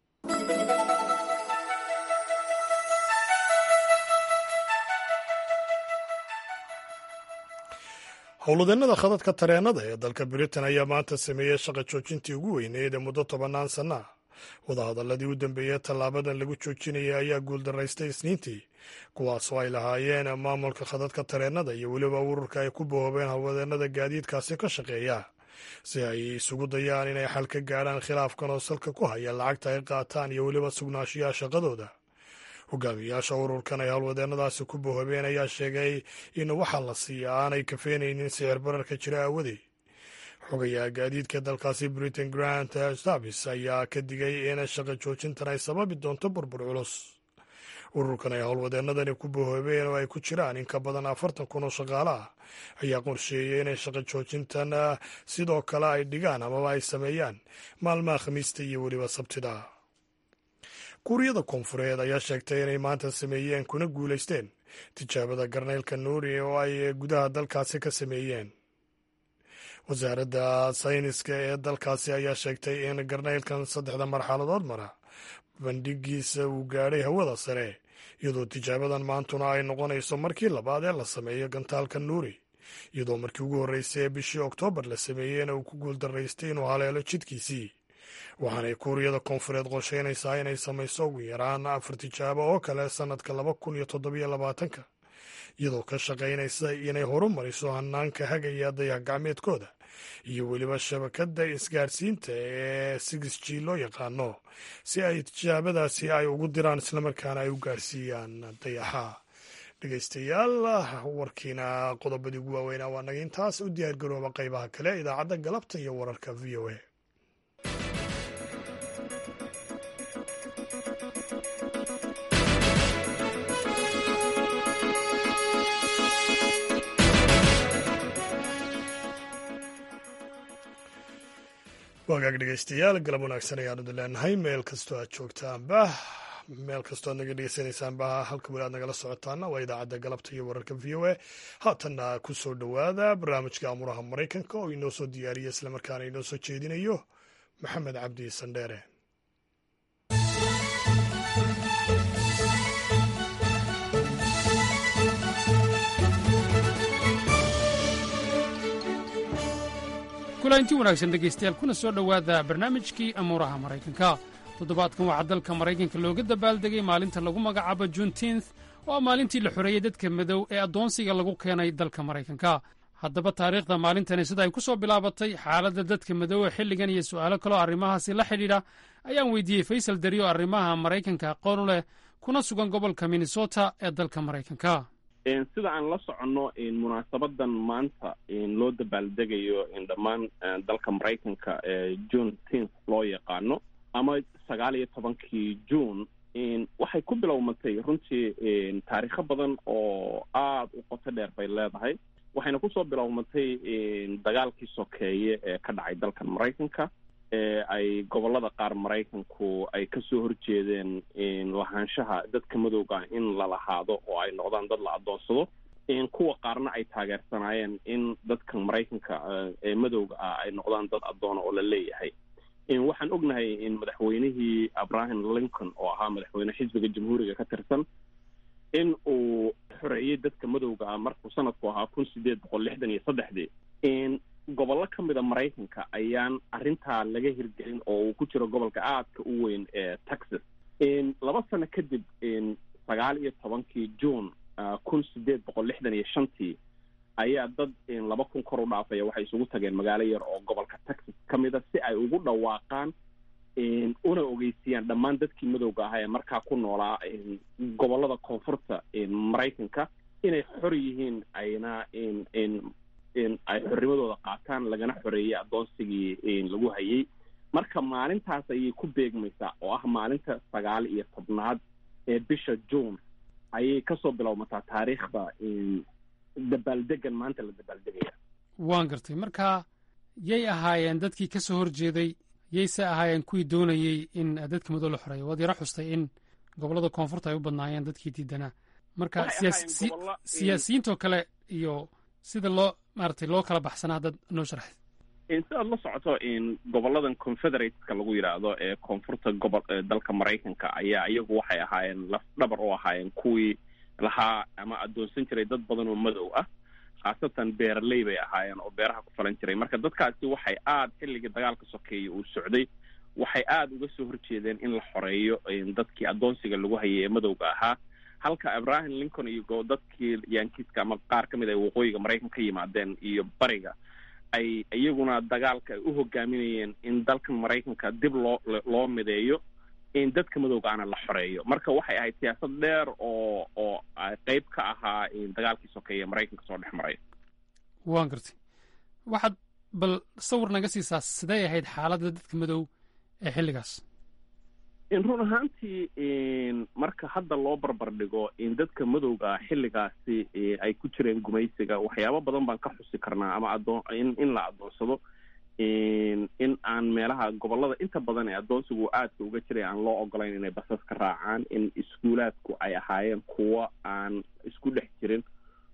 howlwadeennada khadadka tareenada ee dalka britain ayaa maanta sameeyey shaqa joojintii ugu weyneyd ee muddo tobannaan sanna wadahadaladii u dambeeyey tallaabadan lagu joojinaya ayaa guuldaraystay isniintii kuwaasoo ay lahaayeen maamulka khadadka tareenada iyo weliba ururka ay ku boobeen howlwadeennada gaadiidkaasi ka shaqeeya si ay isugu dayaan inay xal ka gaadhaan khilaafkan oo salka ku haya lacagta ay qaataan iyo weliba sugnaanshiyaha shaqadooda hogaamiyayaasha ururkan ay howlwadeennadaasi ku bohobeen ayaa sheegay in waxaa la siiya aanay kafeenaynin sicir bararka jira aawadey xogayaha gaadiidka dalkaasi britain grant service ayaa ka digay in shaqa joojintan ay sababi doonto burbur culus ururkan ay howlwadeennadani ku bohobeen oo ay ku jiraan in ka badan afartan kun oo shaqaale ah ayaa qorsheeyey inay shaqa joojintan sidoo kale ay dhigaan amaba ay sameeyaan maalmaha khamiista iyo weliba sabtida kuuriyada koonfureed ayaa sheegtay inay maanta sameeyeen kuna guulaysteen tijaabada garnaylka nuuri oo ay gudaha dalkaasi ka sameeyeen wasaaradda sayniska ee dalkaasi ayaa sheegtay in garnaylkan saddexda marxaladood mara bandhigiisa uu gaadhay hawada sare iyadoo tijaabadan maantuna ay noqonayso markii labaad ee la sameeyo gantaalka nuuri iyadoo markii ugu horreysay ee bishii oktoobar la sameeyeyna uu ku guuldaraystay inuu haleelo jidkiisii waxaanay kuuriyada koonfureed qorsheynaysaa inay samayso ugu yaraan afar tijaabo oo kale sannadka laba kun iyo toddobiyo labaatanka iyadoo ka shaqaynaysa inay horumariso hanaanka hagaya dayax gacmeedkooda iyo weliba shabakadda isgaarsiinta ee six g loo yaqaano si ay tijaabadaasi ay ugu diraan islamarkaana ay u gaarsiiyaan dayaxa dhegeystayaal warkiina qodobadii ugu waaweynaa waa naga intaas u diyaargarooba qaybaha kale idaacadda galabta iyo wararka v o a wagaag dhegeystayaal galab wanaagsan ayaanu idin leenahay meel kastoo aad joogtaanba meel kastoo aad naga dhegeysanaysaanba halka weli aad nagala socotaana waa idaacadda galabta iyo wararka v o a haatanna ku soo dhowaada barnaamijka amuraha maraykanka oo inoo soo diyaariya islamarkaana inoo soo jeedinayo maxamed cabdi sandheere kulanti wanaagsan dhegaystayaal kuna soo dhowaada barnaamijkii amuuraha maraykanka toddobaadkan waxaa dalka maraykanka looga dabaaldegay maalinta lagu magacaabo juntinth oo ah maalintii la xoreeyey dadka madow ee addoonsiga lagu keenay dalka maraykanka haddaba taariikhda maalintani sida ay ku soo bilaabatay xaaladda dadka madow ee xilligan iyo su'aalo kaloo arrimahaasi la xidhiidha ayaan weydiiyey faysal dariyo arrimaha maraykanka aqoon u leh kuna sugan gobolka minnesota ee dalka maraykanka sida aan la soconno munaasabadan maanta loo dabaaldegayo dhammaan dalka maraykanka ee june tenth loo yaqaano ama sagaal iyo tobankii june waxay ku bilowmatay runtii taariikho badan oo aada u qoto dheer bay leedahay waxayna kusoo bilowmatay dagaalkii sokeeye ee ka dhacay dalkan maraykanka ee ay gobolada qaar maraykanku ay kasoo horjeedeen lahaanshaha dadka madowga ah in la lahaado oo ay noqdaan dad la adoonsado kuwa qaarna ay taageersanaayeen in dadka maraykanka ee madowga ah ay noqdaan dad addoona oo la leeyahay waxaan ognahay in madaxweynihii abraham lincoln oo ahaa madaxweyne xisbiga jamhuuriga ka tirsan in uu xoreeyey dadka madowga ah markuu sanadku ahaa kun sideed boqol lixdan iyo saddexdii gobollo ka mida maraykanka ayaan arrintaa laga hirgelin oo uu ku jiro gobolka aadka u weyn ee texas laba sano kadib sagaal iyo tobankii june kun sideed boqol lixdan iyo shantii ayaa dad laba kun kor u dhaafaya waxay isugu tageen magaalo yar oo gobolka texas ka mida si ay ugu dhawaaqaan una ogeysiyaan dhammaan dadkii madowga ahaa ee markaa ku noolaa gobolada koonfurta maraykanka inay xor yihiin ayna ay xornimadooda qaataan lagana xoreeyey addoonsigii lagu hayay marka maalintaas ayay ku beegmaysaa oo ah maalinta sagaal iyo tobnaad ee bisha june ayay kasoo bilowmataa taariikhda dabaaldegan maanta la dabaaldegaya waan gartay marka yay ahaayeen dadkii ka soo horjeeday yayse ahaayeen kuwii doonayey in dadka madow la xoreeyo waad yaro xustay in gobollada koonfurta ay u badnaayeen dadkii diidanaa marka Waxay siyaas- ahaayeen si- gobollo, in- siyaasiyiintoo kale iyo sida loo maaragtay loo kala baxsanaa dad noo sharaxay sidaad la socoto in goboladan confederateska lagu yidhaahdo ee koonfurta gobol ee dalka maraykanka ayaa iyagu waxay ahaayeen laf dhabar u ahaayeen kuwii lahaa ama addoonsan jiray dad badan oo madow ah khaasatan beeraley bay ahaayeen oo beeraha ku falan jiray marka dadkaasi waxay aad xilligii dagaalka sokeeye uu socday waxay aada uga soo horjeedeen in la xoreeyo in dadkii addoonsiga lagu hayay ee madowga ahaa halka abraham lincoln iyo go- dadkii yankiiska ama qaar ka mid ay waqooyiga maraykan ka yimaadeen iyo bariga ay iyaguna dagaalka ay u hogaaminayeen in dalkan maraykanka dib loo loo mideeyo in dadka madowga ana la xoreeyo marka waxay ahayd siyaasad dheer oo oo ay qayb ka ahaa in dagaalkii sokeeye maraykanka soo dhex maray waan gartay waxaad bal sawir naga siisaa sidee ahayd xaaladda dadka madow ee xilligaas in run ahaantii in marka hadda loo barbar dhigo in dadka madowga xilligaasi eh, ay ku jireen gumaysiga waxyaabo badan baan ka xusi karnaa ama adoon in in la adoonsado in in aan meelaha gobolada inta badan ee adoonsigu aadka uga jiray aan loo ogolayn inay basas ka raacaan in iskuulaadku ay ahaayeen kuwo aan isku dhex jirin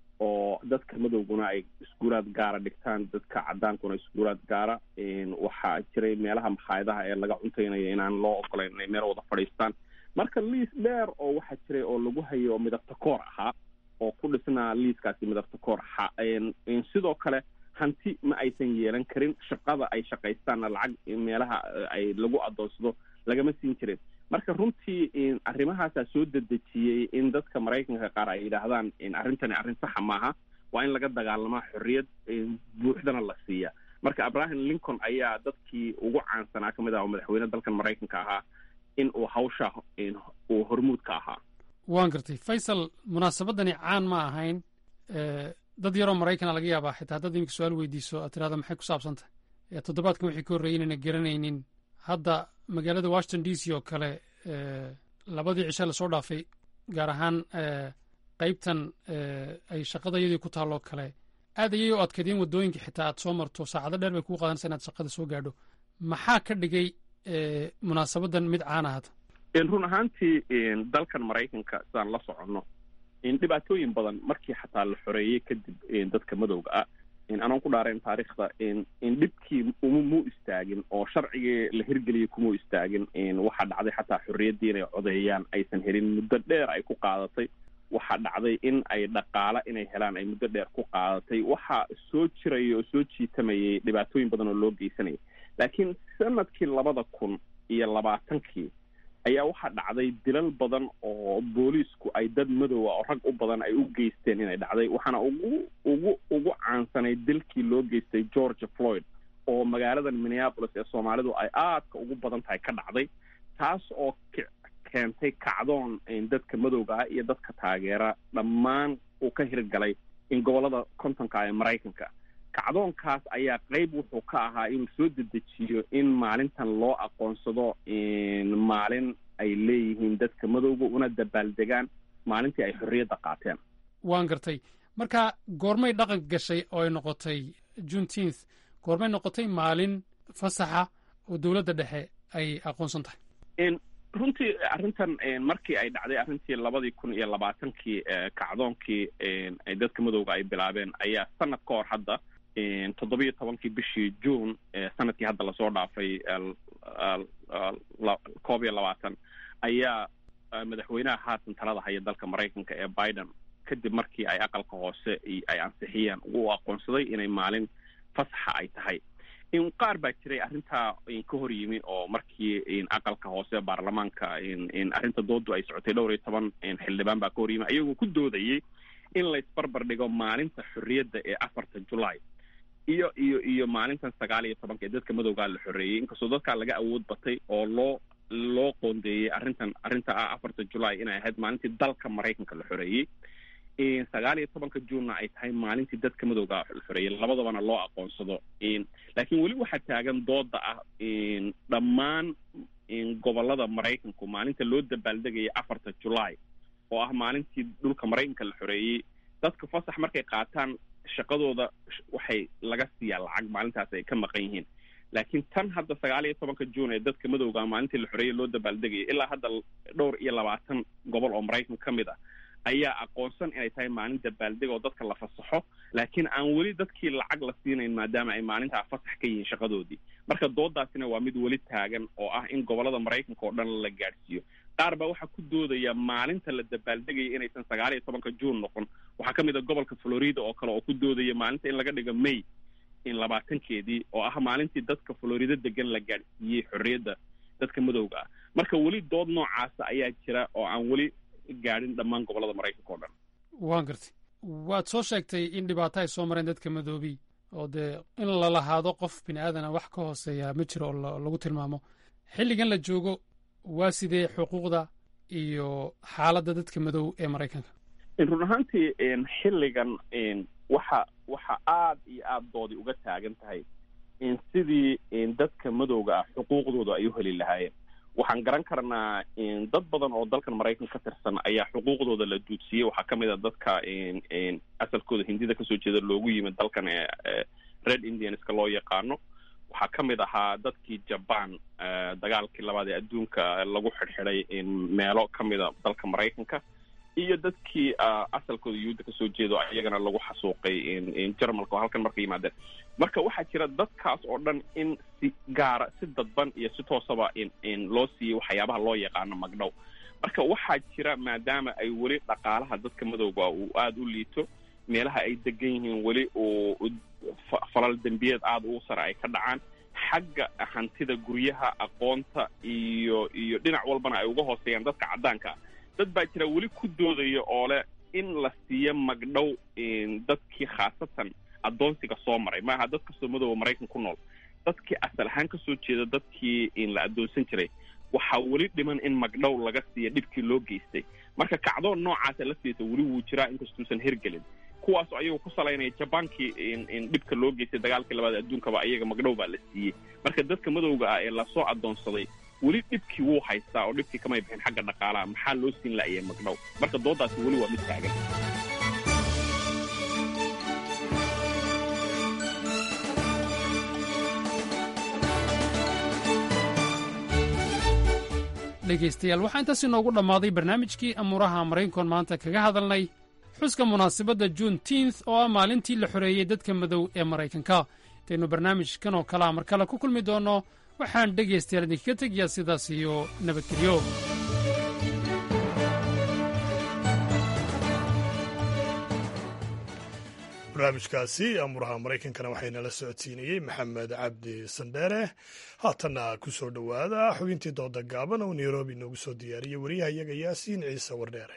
oo dadka madowguna ay iskuulaad gaara dhigtaan dadka cadaankuna iskuulaad gaara in waxaa jiray meelaha makhaayadaha ee laga cuntaynaya inaan loo ogolayn inay meel wada fadhiistaan marka liis dheer oo waxaa jiray oo lagu hayo oo midabta koor ahaa oo ku dhisnaa liiskaasi midabta koor ahaa in in sidoo kale hanti ma aysan yeelan karin shaqada ay shaqaystaanna lacag meelaha eh, ay lagu adoonsado lagama siin jirin marka runtii in arrimahaasaa soo dedejiyey in dadka maraykanka qaar ay yidhaahdaan in arrintani arrin saxa maaha waa in laga dagaalamaa xorriyad in buuxdana la siiya marka abraham lincoln ayaa dadkii ugu caansanaa ka mid ah oo madaxweyne dalkan maraykanka ahaa in uu hawsha in uu hormuud ka ahaa waan gartay faysal munaasabadani caan ma ahayn Eh, dad yaroo maraykana laga yaabaa xitaa haddaad iminka su-aal weydiiso aad tirahda maxay ku saabsan tahay Eh, toddobaadkan wixii ka horreeyey inayna garanaynin hadda magaalada washington d c oo kale eh, labadii cishe lasoo dhaafay gaar ahaan eh, qaybtan eh, ay shaqada iyadii ku taalloo kale aad ayay u adkaydeen waddooyinka xitaa aad soo marto saacado dheer bay kuu qaadanaysa inaad shaqada soo gaadho maxaa ka dhigay eh, munaasabadan mid caan ahata in run ahaantii in dalkan maraykanka sidaan la soconno in dhibaatooyin badan markii xataa la xoreeyey kadib in dadka madowga ah in anaan ku dhaarayn taariikhda in in dhibkii uma mu istaagin oo sharcigii la hirgeliyey kuma istaagin in waxaa dhacday xataa xorriyaddii inay codeeyaan aysan helin muddo dheer ay ku qaadatay waxaa dhacday in ay dhaqaale inay helaan ay muddo dheer ku qaadatay waxaa soo jiraya oo soo jiitamayay dhibaatooyin badan oo loo geysanayay laakiin sanadkii labada kun iyo labaatankii ayaa waxaa dhacday dilal badan oo booliisku ay dad madowa oo rag u badan ay u geysteen inay dhacday waxaana ugu ugu ugu caansanay dilkii loo geystay georgia floyd oo magaaladan minneapolis ee soomaalidu ay aadka ugu badan tahay ka dhacday taas oo ki- keentay kacdoon in dadka madowga ah iyo dadka taageera dhammaan uu ka hirgalay in gobolada kontonka ee maraykanka kacdoonkaas ayaa qeyb wuxuu ka ahaa inuu soo dedejiyo in maalintan loo aqoonsado in maalin ay leeyihiin dadka madowga una dabaaldegaan maalintii ay xorriyadda qaateen waan gartay marka goormay dhaqan gashay oo ay noqotay juneteenth goormay noqotay maalin fasaxa oo dowladda dhexe ay aqoonsan tahay in runtii arrintan in markii ay dhacday arrintii labadii kun iyo labaatankii eh, kacdoonkii in ay dadka madowga ay bilaabeen ayaa sanad ka hor hadda in toddobiyo tobankii bishii june ee sanadkii hadda lasoo dhaafay el- el- el- la- koob iyo labaatan ayaa eh, madaxweynaha haatan talada haya dalka maraykanka ee biden kadib markii ay aqalka hoose i- ay ansixiyeen u aqoonsaday inay maalin fasaxa ay tahay in qaar baa jiray arrintaa in ka hor yimi oo markii in aqalka hoose baarlamaanka in in arrinta doodu ay socotay dhowr iyo toban in xildhibaan baa ka hor yimi ayagoo ku doodayey in laysbarbar dhigo maalinta xorriyadda ee afarta julaay iyo iyo iyo maalintan sagaal iyo tobanka ee dadka madowgaa la xoreeyey inkastoo dadkaa laga awood batay oo loo loo qoondeeyey arrintan arrinta ah afarta julaay inay ahayd maalintii dalka maraykanka la xoreeyey in sagaal iyo tobanka juunna ay tahay maalintii dadka madowga la xoreeyey labadabana loo aqoonsado in laakiin weli waxaa taagan dooda ah in dhammaan in gobolada maraykanku maalinta loo dabaaldegaya afarta julaay oo ah maalintii dhulka maraykanka la xoreeyey dadka fasax markay qaataan shaqadooda waxay laga siiyaa lacag maalintaas ay ka maqan yihiin laakiin tan hadda sagaal iyo tobanka juun ee dadka madowga maalintii la xoreeyey loo dabaaldegaya ilaa hadda dhowr iyo labaatan gobol oo maraykan ka mid ah ayaa aqoonsan inay tahay maalin dabaaldeg oo dadka la fasaxo laakiin aan weli dadkii lacag la siinayn maadaama ay maalintaa fasax ka yihiin shaqadoodii marka doodaasina waa mid weli taagan oo ah in gobolada maraykanka oo dhan la gaadhsiiyo qaar baa waxaa ku doodaya maalinta la dabaaldegaya inaysan sagaal iyo tobanka juun noqon waxaa ka mid a gobolka florida oo kale oo ku doodaya maalinta in laga dhigo may in labaatankeedii oo ah maalintii dadka florida degan la gaadhsiiyey xorriyadda dadka madowga ah marka weli dood noocaasa ayaa jira oo aan weli gaadhin dhammaan gobolada maraykanka oo dhan waan gartay waad soo sheegtay in dhibaato ay soo mareen dadka madoobiy oo dee in la lahaado qof bini aadana wax ka hooseeya ma jiro oo lagu tilmaamo xilligan la joogo waa sidee xuquuqda iyo xaaladda dadka madow ee maraykanka run ahaantii xilligan waxa waxa aada iyo aada doodi uga taagan tahay sidii dadka madowga ah xuquuqdooda ay u heli lahaayeen waxaan garan karnaa dad badan oo dalkan maraykan ka tirsan ayaa xuquuqdooda la duudsiyey waxaa ka mid a dadka asalkooda hindida kasoo jeeda loogu yimid dalkan red indianska loo yaqaano waxaa ka mid ahaa dadkii jaban dagaalkii labaad ee adduunka lagu xidhxidhay meelo ka mida dalka maraykanka iyo dadkii asalkooda yuhuudda kasoo jeedo iyagana lagu xasuuqay jarmalka oo halkan marka yimaadeen marka waxaa jira dadkaas oo dhan in si gaara si dadban iyo si toosaba loo siiyey waxyaabaha loo yaqaano magdhow marka waxaa jira maadaama ay weli dhaqaalaha dadka madowga uu aada u liito meelaha ay degan yihiin weli uu falal dembiyeed aada ugu sare ay ka dhacaan xagga hantida guryaha aqoonta iyo iyo dhinac walbana ay uga hooseeyaan dadka caddaanka dad baa jira weli ku doodaya oo leh in la siiyo magdhow dadkii khaasatan addoonsiga soo maray maaha dad kastoo madooba maraykan ku nool dadkii asal ahaan kasoo jeeda dadkii la addoonsan jiray waxaa weli dhiman in magdhow laga siiya dhibkii loo geystay marka kacdoon noocaasa laftiisa weli wuu jiraa inkastuusan hirgelin kuwaas ayagoo ku salaynaya jabaankii dhibka loo geystay dagaalkii labaad adduunkaba ayaga magdhow baa la siiyey marka dadka madowga ah ee lasoo addoonsaday weli dhibkii wuu haystaa oo dhibkii kamay bixin xagga dhaqaalaha maxaa loo siin la'yay magdhow marka doodaasi weli waa mid taagan dhegaystayaal waxaa intaas inoogu dhammaaday barnaamijkii amuuraha maraykankoon maanta kaga hadalnay xuska munaasabadda juun tiinth oo ah maalintii la xoreeyey dadka madow ee maraykanka intaynu barnaamijkan oo kalea mar kale ku kulmi doonno waxaan dhegaystayaal idinkaga tegayaa sidaas iyo nabadgelyo barnaamijkaasi amuraha maraykankana waxaynala socodsiinayey maxamed cabdi sandheere haatanna ku soo dhowaada xubintii dooda gaaban oo nairobi noogu soo diyaariyey wariyaha iyaga yaasiin ciise wardheere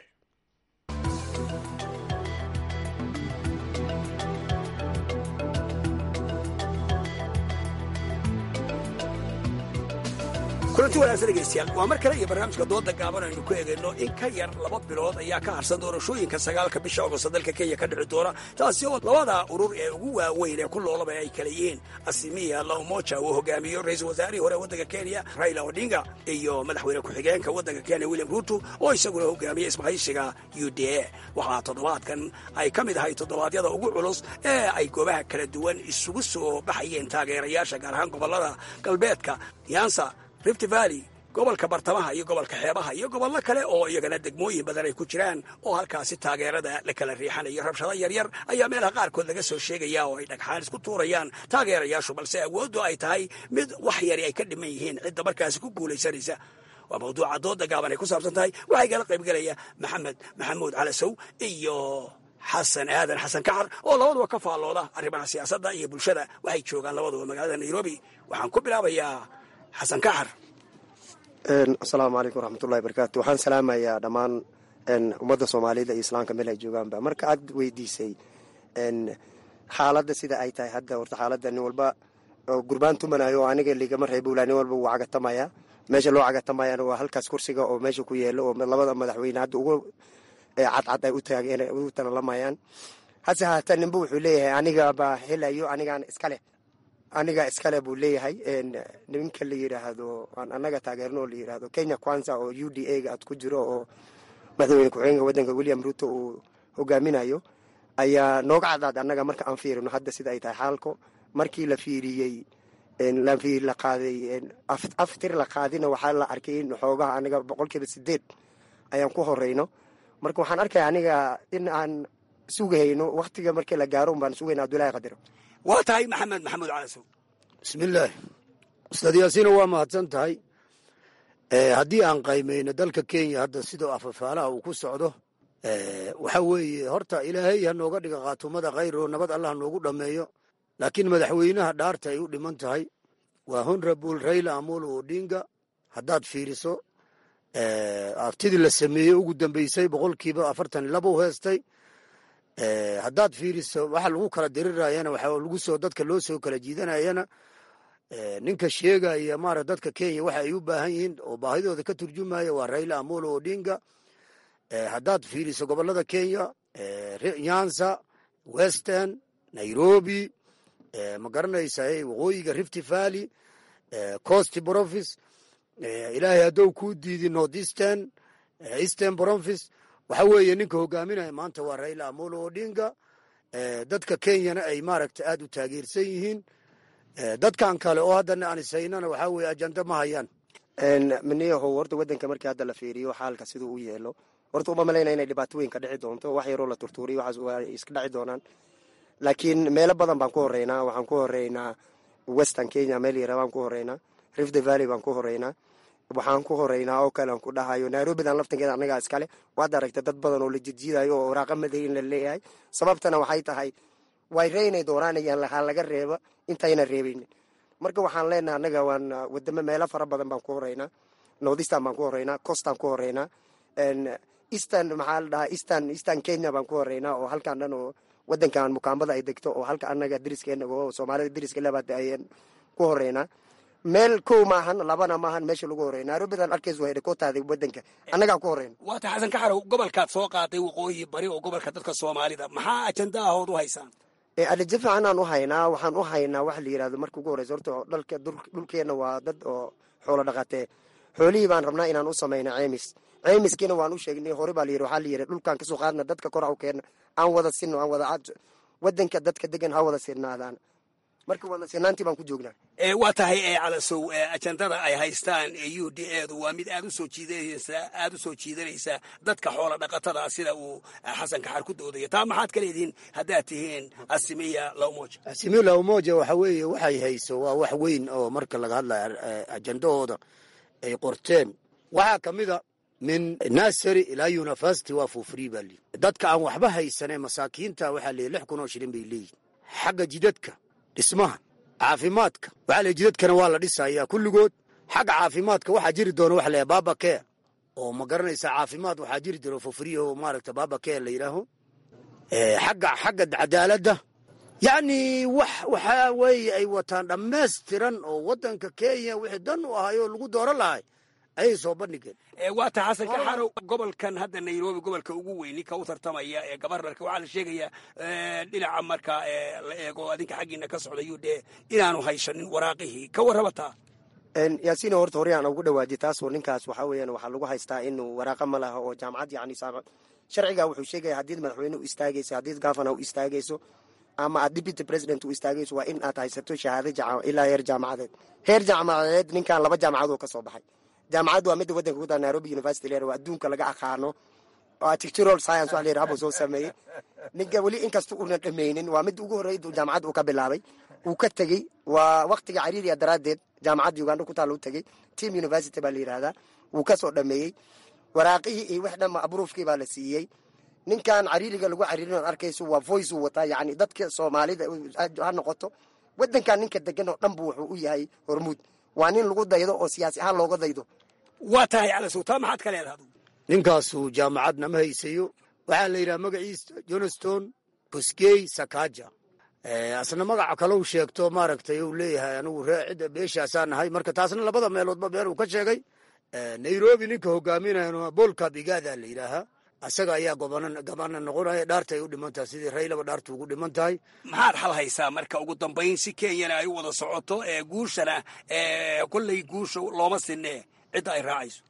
kulanti wanaagsan dhegaystayaal waa mar kale iyo barnaamijka dooda gaaban aynu ku eegayno in ka yar laba bilood ayaa ka harsan doorashooyinka sagaalka bisha ogosta dalka kenya ka dhici doona taasi oo labada urur ee ugu waaweyn ee ku loolaba ay kala yihiin asimiya laumoja uu hogaamiyo ra-iisul wasaarihii hore waddanka kenya raila odinga iyo madaxweyne ku-xigeenka waddanka kenya william ruuto oo isaguna hogaamiya isbahaysiga u d a waxaa toddobaadkan ay ka mid ahay toddobaadyada ugu culus ee ay goobaha kala duwan isugu soo baxayeen taageerayaasha gaar ahaan gobollada galbeedka yansa rift valley gobolka bartamaha iyo gobolka xeebaha iyo gobollo kale oo iyagana degmooyin badan ay ku jiraan oo halkaasi taageerada la kala riixanayo rabshado yaryar ayaa meelaha qaarkood laga soo sheegaya oo ay dhagxaan isku tuurayaan taageerayaashu balse awooddu ay tahay mid wax yari ay ka dhiman yihiin cidda markaasi ku guulaysanaysa waa mawduuca dooda gaaban ay ku saabsan tahay waxaa igala qaybgelaya maxamed maxamuud calasow iyo xasan aadan xasan kaxar oo labaduba ka faallooda arrimaha siyaasadda iyo bulshada waxay joogaan labaduba magaalada nairobi waxaan ku bilaabayaa xasan kaxar asalaamu calaykum waraxmatullahi barakaatu waxaan salaamayaa dhammaan ummadda soomaalida iyo islaamka meel ay joogaanba marka aad weydiisay xaaladda sida ay tahay hadda horta xaaladda nin walba oo gurbaan tumanayo oo aniga ligama reebowla nin walba wuu cagatamaya meesha loo cagatamayana waa halkaas kursiga oo meesha ku yeelo oo labada madaxweyne hadda ugu cadcad ay u talalamayaan hase haata ninba wuxuu leeyahay anigabaa helayo anigaan iskale aniga iskale buu leeyahay niminka la yidhaahdo aan annaga taageerno oo la yidhaahdo kenya kwanza oo u d a ga ad ku jiro oo madaxweyne ku-xigeenka waddanka william ruto uu hogaaminayo ayaa nooga caddaad annaga marka aan fiirino hadda sida ay tahay xaalko markii la fiiriyey la qaaday aftir la qaadina waxaa la arkay in xoogaha aniga boqolkiiba sideed ayaan ku horeyno marka waxaan arkaya aniga in aan sugayno waktiga markii la gaaro baan sugayna abdullahi qadiro waa tahay maxamed maxamuud calasow bismillaahi ustaad yaasiina waa mahadsan tahay haddii aan qaymayno dalka kenya hadda sidoo afafaalaha uu ku socdo waxa weeye horta ilaahay ha nooga dhiga khaatumada khayr oo nabad allah noogu dhammeeyo laakiin madaxweynaha dhaarta ay u dhiman tahay waa honorable raila amolo odinga haddaad fiiriso aftidii la sameeyey ugu dambeysay boqolkiiba afartan laba u heestay haddaad fiiriso waxa lagu kala dirirayana waxa lagu soo dadka loo soo kala jiidanayana ninka sheegaya maarata dadka kenya waxa ay u baahan yihiin oo baahidooda ka turjumaya waa raila amolo odinga haddaad fiiriso gobolada kenya nyanza western nairobi ma garanaysa waqooyiga rift valley coast province ilaahay haddou kuu diidi north eastern eastern province waxa weeye ninka hogaaminaya maanta waa raila amolo odinga dadka kenyana ay maaragta aad u taageersan yihiin dadkan kale oo haddana aan ishaynana waxaa weye ajanda ma hayaan miniyahow horta waddanka markii hadda la fiiriyo xaalka siduu u yeelo horta uma malayna inay dhibaato weyn ka dhici doonto wax yaroo la turtuuriyo waxaas waa iska dhaci doonaan laakiin meelo badan baan ku horeynaa waxaan ku horeynaa western kenya meel yara baan ku horeynaa rift valley baan ku horeynaa waxaan ku horeynaa oo kale aan ku dhahayo nairobidan laftankeeda annagaa iskale waad aragta dad badan oo la jidjiidayo oo waraaqa madayin la leeyahay sababtana waxay tahay way reynay doonaanayaan lahaa laga reeba intayna reebaynin marka waxaan leenaha annaga waan wadamo meelo fara badan baan ku horeynaa northeastern baan ku horeynaa coastaan ku horeynaa eastern maxaa la dhahaa eastern eastern kenya baan ku horeynaa oo halkaan dhan oo wadankan mukaambada ay degto oo halka annaga dariskeenna oo soomaalida dariska labaad ayaan ku horeynaa meel kow maahan labana maahan meesha lagu horey nairobidan arkaysa waa hedhikootaada wadanka annagaa ku horeyna waa tahay xasan kaxarow gobolkaad soo qaaday waqooyi bari oo gobolka dadka soomaalida maxaa ajanda ahood u haysaan adajo fiican aan u haynaa waxaan u haynaa waxa la yidhahdo marka ugu horeysa horta dhalka dhulkeenna waa dad oo xoolo dhaqatee xoolihii baan rabnaa inaan u samayna ceemis ceemiskiina waan u sheegnay hore baa la yidhi waxaa la yidhi dhulkaan kasoo qaadna dadka kor u keenna aan wada sinno aan wada wadanka dadka degan ha wada sinaadaan marka wada sinaantii baan ku joognaa waa tahay calasow ajandada ay haystaan u d edu waa mid aad usoo jiidanaysa aada u soo jiidanaysa dadka xoola dhaqatada sida uu xasan kaxar ku doodaya taa maxaad ka leedihiin haddaad tihiin asimiya laumoja asimiya laumoja waxa weeye waxay hayso waa wax weyn oo marka laga hadlayo ajandahooda ay qorteen waxaa ka mid a min nasary ilaa university waa for free baa lii dadka aan waxba haysanee masaakiinta waxaa leeyahy lix kun oo shilin bay leeyihin xagga jidadka dhismaha caafimaadka waxaa leey jidadkana waa la dhisayaa kulligood xagga caafimaadka waxaa jiri doona waxa leeyahay baba care oo ma garanaysa caafimaad waxaa jiri doona for free oo maaragta baba care la yidhaaho xagga xagga cadaaladda yacni wax waxaa weeye ay wataan dhammaystiran oo waddanka kenya wixii dan u ahay oo lagu dooran lahay ayay soo bandhigeen waa tahay xasan kaxarow gobolkan hadda nairobi gobolka ugu weyn ninka u tartamaya ee gabarnarka waxaa la sheegayaa dhinaca marka la eego adinka xaggiina ka socda u d inaanu haysanin waraaqihii ka warramataa yaasiina horta hore aan ugu dhawaajiy taasoo ninkaas waxaa weeyaan waxaa lagu haystaa inuu waraaqa ma laha oo jaamacad yacni sharciga wuxuu sheegaya haddii madaxweyne u istaagayso haddii gafana u istaagayso ama aad deputy president u istaagayso waa in aad haysato shahaado ilaa heer jaamacadeed heer jaamacadeed ninkan laba jaamacadoo ka soo baxay jaamacaddu waa midda wadanka ku taa nairobi university leer waa adduunka laga aqaano architectural science wax la yidhaha buu soo sameeyey ninka weli inkasta una dhammaynin waa midda ugu horreyd jaamacadda uu ka bilaabay uu ka tegey waa waktiga cariiriya daraaddeed jaamacadda uganda ku taalla u tegey team university baa la yidhahdaa wuu ka soo dhameeyey waraaqihii iyo wax dhanba abruufkii baa la siiyey ninkan cariiriga lagu cariirin ood arkayso waa voice uu wataa yacni dadka soomaalida ha noqoto wadankan ninka degan oo dhan bu wuxuu u yahay hormuud waa nin lagu daydo oo siyaasi ahaan looga daydo waa tahay calasow taa maxaad ka leedaha ninkaasu jaamacadna ma haysayo waxaa la yidhaha magaciisa johnstone buskey sakaja asna magaca kalau sheegto maaragtay uu leeyahay anigu ree cidda beeshaasaa nahay marka taasna labada meeloodba been uu ka sheegay nairobi ninka hogaaminaya bolka bigada la yidhaahaa asaga ayaa gabana noqonaya dhaarta ay u dhiman tahay sidii raylaba dhaartu ugu dhiman tahay maxaad xal haysaa marka ugu dambayn si kenyana ay u wada socoto ee guushana kolley guusha looma sinee cidda ay raacayso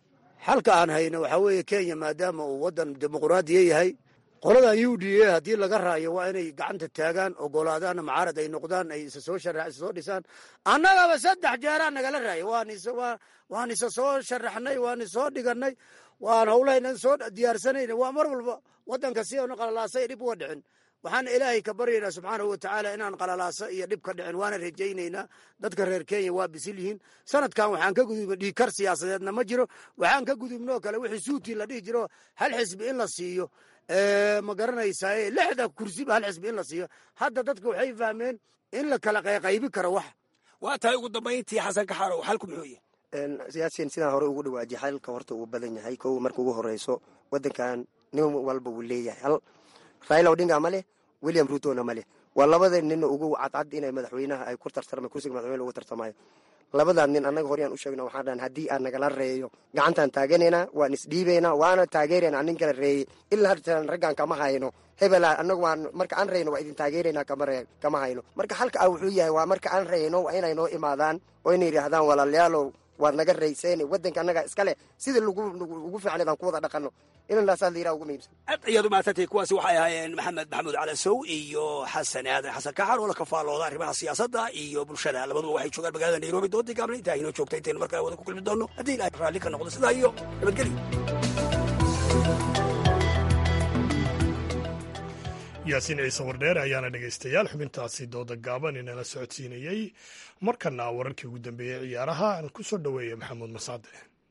xalka aan hayno waxaa weeye kenya maadaama uu waddan dimuquraadiya yahay qoladan u d a haddii laga raayo waa inay gacanta taagaan ogolaadaanna macaarad ay noqdaan ay isa soo shara isa soo dhisaan annagaba saddex jeeraa nagala raaya waan is waan isa soo sharaxnay waan isoo dhiganay waan howlahaynan soo diyaarsanayna waa mar walba waddanka si aanu qalalaasay dhib uga dhicin waxaan ilaahay ka baryaynaa subxaanahu watacaala inaan qalalaasa iyo dhib ka dhicin waana rajaynaynaa dadka reer kenya waa bisil yihiin sanadkan waxaan ka gudubna dhiikar siyaasadeedna ma jiro waxaan ka gudubnoo kale wixii suutii la dhihi jiro hal xisbi in la siiyo ma garanaysaa lixda kursiba hal xisbi in la siiyo hadda dadka waxay fahmeen in la kala qayqaybi karo wax waa tahay ugu dambayntii xasan kaxarow xalku muxuu yahay siyaasiyan sidaan hore ugu dhawaajiy xalka horta uu badan yahay kow marka ugu horeyso wadankan nin walba wuu leeyahay hal raila odinga ma leh william rutona ma leh waa labada nin ugu cadcad inay madaxweynaha ay ku tartarma kursiga madaxweyne ugu tartamayo labadaa nin annaga horyaan u sheegna waxaan dhahan haddii aan nagala reeyo gacantaan taaganaynaa waan isdhiibaynaa waana taageeraynaa nin kala reeyey ilaa hartan raggaan kama hayno hebela annagu waan marka aan reyno waa idin taageeraynaa kama hayno marka halka ah wuxuu yahay waa marka aan reyno waa inay noo imaadaan oo inay yidhaahdaan walaalayaalow waad naga rayseen waddanka annaga iskale sidii ugu fiicnay baan ku wada dhaqanno inanaasaa la yiraha ugu muhiimsan aad ayaad u mahadsantahay kuwaasi waxay ahaayeen maxamed maxamuud calasow iyo xasan aadan xasan kaxar oo la kafaalooda arrimaha siyaasadda iyo bulshada labaduba waxay joogaan magaalada nairobi doontii gaabna intaa inoo joogta intaynu mar kale wada ku kulmi doonno haddii ilahay raalli ka noqdo sidaa iyo nabadgelyo yaasiin ciise wardheer ayaana dhegaystayaal xubintaasi dooda gaaban inala socodsiinayey markana wararkii ugu dambeeyey ciyaaraha aan ku soo dhoweeya maxamuud masaade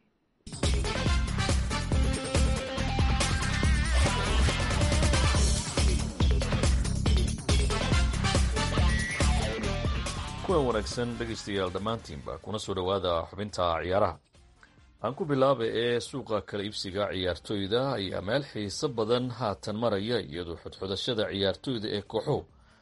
kuwan wanaagsan dhegaystayaal dhammaantiinba kuna soo dhowaada xubinta ciyaaraha aan ku bilaaba ee suuqa kala iibsiga ciyaartoyda ayaa meel xiiso badan haatan maraya iyadoo xudxudashada ciyaartoyda ee kooxuhu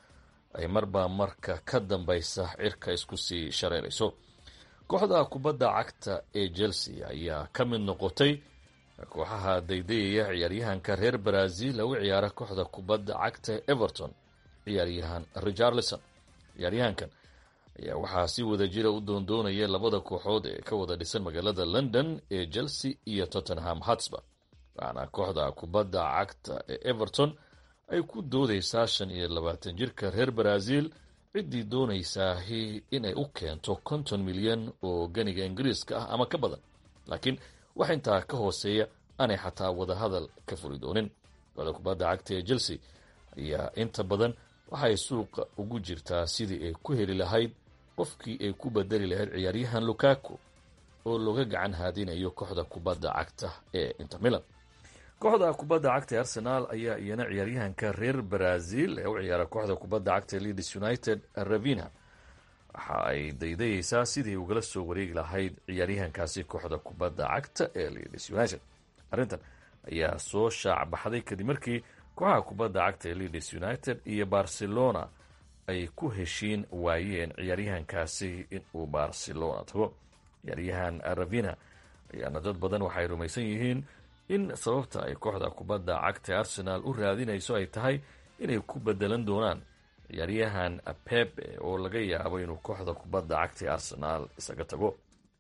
ay marba marka ka dambaysa cirka isku sii shareerayso kooxda kubadda cagta ee chelsea ayaa ka mid noqotay kooxaha daydayaya ciyaaryahanka reer brazil lagu ciyaara kooxda kubadda cagta ee everton ciyaaryahan richarlison ciyaaryahankan ayaa waxaa si wada jira u doondoonaya labada kooxood ee ka wada dhisan magaalada london ee chelsea iyo tottenham hotspur waxaana kooxda kubadda cagta ee everton ay ku doodaysaa shan iyo labaatan jirka reer brazil ciddii doonaysaahi inay u keento konton milyan oo ganiga ingiriiska ah ama ka badan laakiin wax intaa ka hooseeya aanay xataa wadahadal ka furi doonin kooxda kubadda cagta ee chelsea ayaa inta badan waxay suuqa ugu jirtaa sidii ay ku heli lahayd qofkii ay ku bedeli lahayd ciyaaryahan lukaku oo looga gacan haadinayo kooxda kubadda cagta ee inter milan kooxda kubadda cagta ee arsenal ayaa iyana ciyaaryahanka reer brazil ee u ciyaara kooxda kubadda cagta ee leeds united ravina waxa ay daydayeysaa sidii ugala soo wareegi lahayd ciyaaryahankaasi kooxda kubadda cagta ee leeds united arrintan ayaa soo shaac baxday kadib markii kooxaha kubadda cagta ee leeds united iyo barcelona ay ku heshiin waayeen ciyaaryahankaasi inuu barcelona tago ciyaaryahan ravina ayaana dad badan waxay rumaysan yihiin in sababta ay kooxda kubadda cagta arsenal u raadinayso ay tahay inay ku bedelan doonaan ciyaaryahan pepe oo laga yaabo inuu kooxda kubadda cagta ee arsenal isaga tago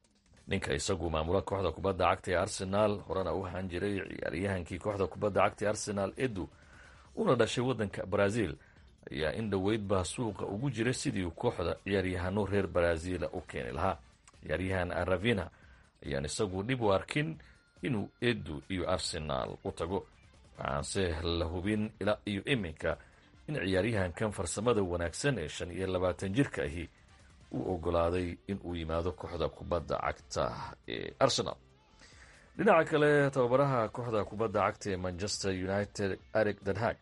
ninka isagu maamula kooxda kubadda cagta ee arsenal horena u ahaan jiray ciyaaryahankii kooxda kubadda cagta ee arsenal edu una dhashay waddanka brazil ayaa in dhoweydba suuqa ugu jira sidii kooxda ciyaaryahano reer brazila u keeni lahaa ciyaaryahan ravina ayaan isagu dhib u arkin inuu edu iyo arsenal u tago waxaanse la hubin ilaa iyo iminka in ciyaaryahankan farsamada wanaagsan ee shan iyo labaatan jirka ahi uu ogolaaday inuu yimaado kooxda kubadda cagta ee arsenal dhinaca kale tababaraha kooxda kubadda cagta ee manchester united eric denhag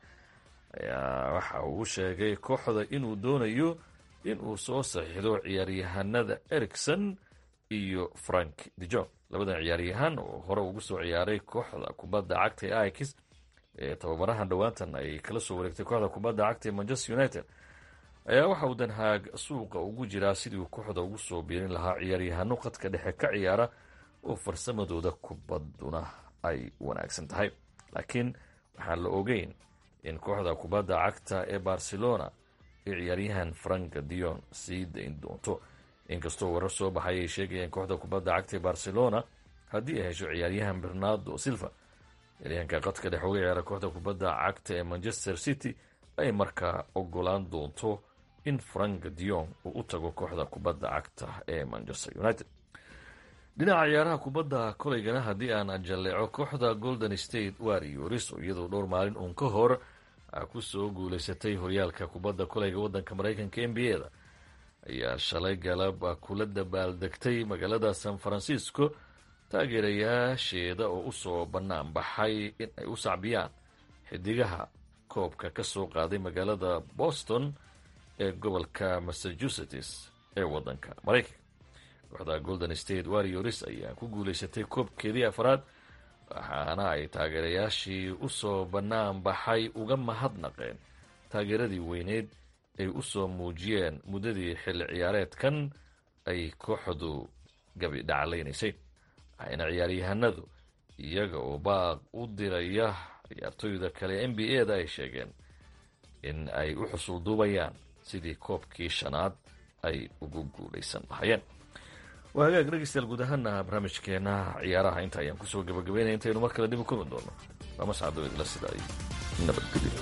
ayaa waxa uu sheegay kooxda inuu doonayo inuu soo saxiixdo ciyaaryahanada ericson iyo frank dejon labadan ciyaaryahan oo hore ugu soo ciyaaray kooxda kubadda cagta ee ix ee tababarahan dhowaantan ay kala soo wareegtay kooxda kubadda cagta ee manchester united ayaa waxa uu danhaag suuqa ugu jiraa sidii uu kooxda ugu soo biirin lahaa ciyaaryahano qadka dhexe ka ciyaara oo farsamadooda kubadduna ay wanaagsan tahay laakiin waxaan la ogeyn in kooxda kubadda cagta ee barcelona ay ciyaaryahan frank dion sii dayn doonto inkastoo warar soo baxay ay sheegayeen kooxda kubadda cagta ee barcelona haddii ay hesho ciyaaryahan bernardo silva ciyaaryahanka qadka dhex uga ciyaara kooxda kubadda cagta ee manchester city ay markaa ogolaan doonto in frank dion uu u tago kooxda kubadda cagta ee manchester united dhinaca ciyaaraha kubadda kolaygana haddii aan jalleeco kooxda golden state warriors oo iyadoo dhowr maalin uun ka hor ku soo guuleysatay horyaalka kubadda kolayga waddanka maraykanka n b a da ayaa shalay galab kula dabaaldegtay magaalada san francisco taageerayaasheeda oo usoo bannaan baxay in ay u sacbiyaan xidigaha koobka ka soo qaaday magaalada boston ee gobolka massachusetts ee waddanka maraykanka kooxda golden state warriors ayaa ku guuleysatay koobkeedii afraad waxaana ay taageerayaashii usoo bannaan baxay uga mahadnaqeen taageeradii weyneyd ay usoo muujiyeen muddadii xilli ciyaareedkan ay kooxdu gabi dhaclaynaysay waxayna ciyaaryahanadu iyaga oo baaq u diraya ciyaartooyda kale n b a da ay sheegeen in ay u xusulduubayaan sidii koobkii shanaad ay ugu guulaysan lahayeen waa hagaag dhegeystayaal guud ahaana barnaamijkeena ciyaaraha inta ayaan kusoo gabagabeynaya intaynu mar kale dib u kulmi doono waa mascado idla sida ay nabadgelyo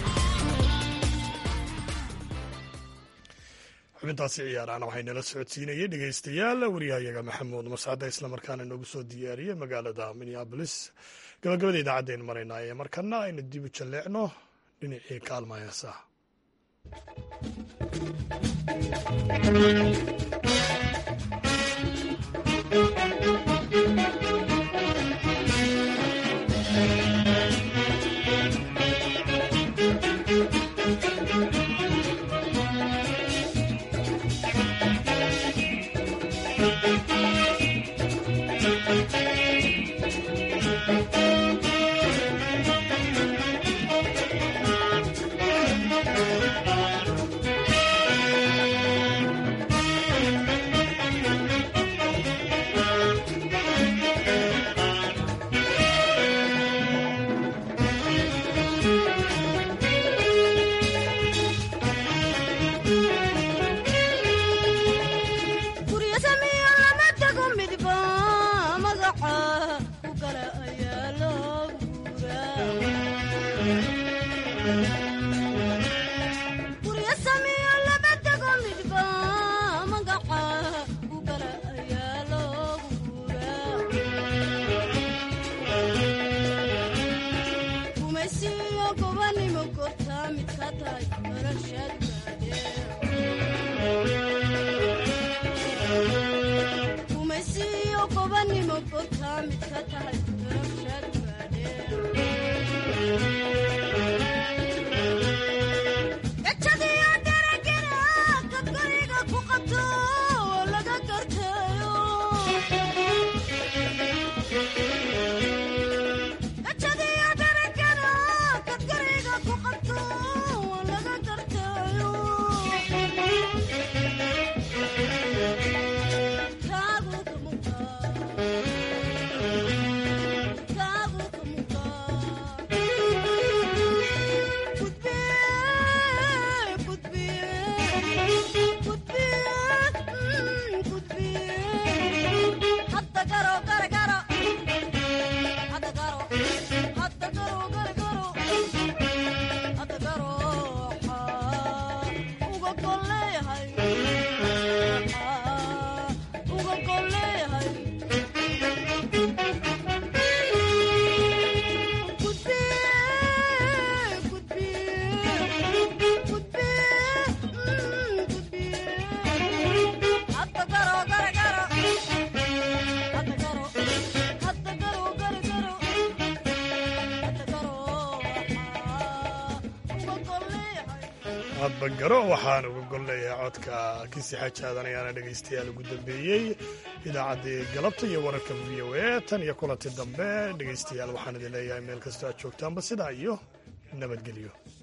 xubintaasi ciyaarahana waxay nala socodsiinayay dhegeystayaal waryahayaga maxamuud mascade islamarkaana inoogu soo diyaariyey magaalada minneabolis gabagabada idaacaddaaynu maraynaa ee markana aynu dib u jalleecno dhinacii kaalma heesaha hadbagaro waxaan uga gol leeyahay codka kisi xajaadan ayaana dhegaystayaal ugu dambeeyey idaacaddii galabta iyo wararka v o a tan iyo kulanti dambe dhegaystayaal waxaan idin leeyahay meel kastoo aad joogtaanba sidaa iyo nabadgelyo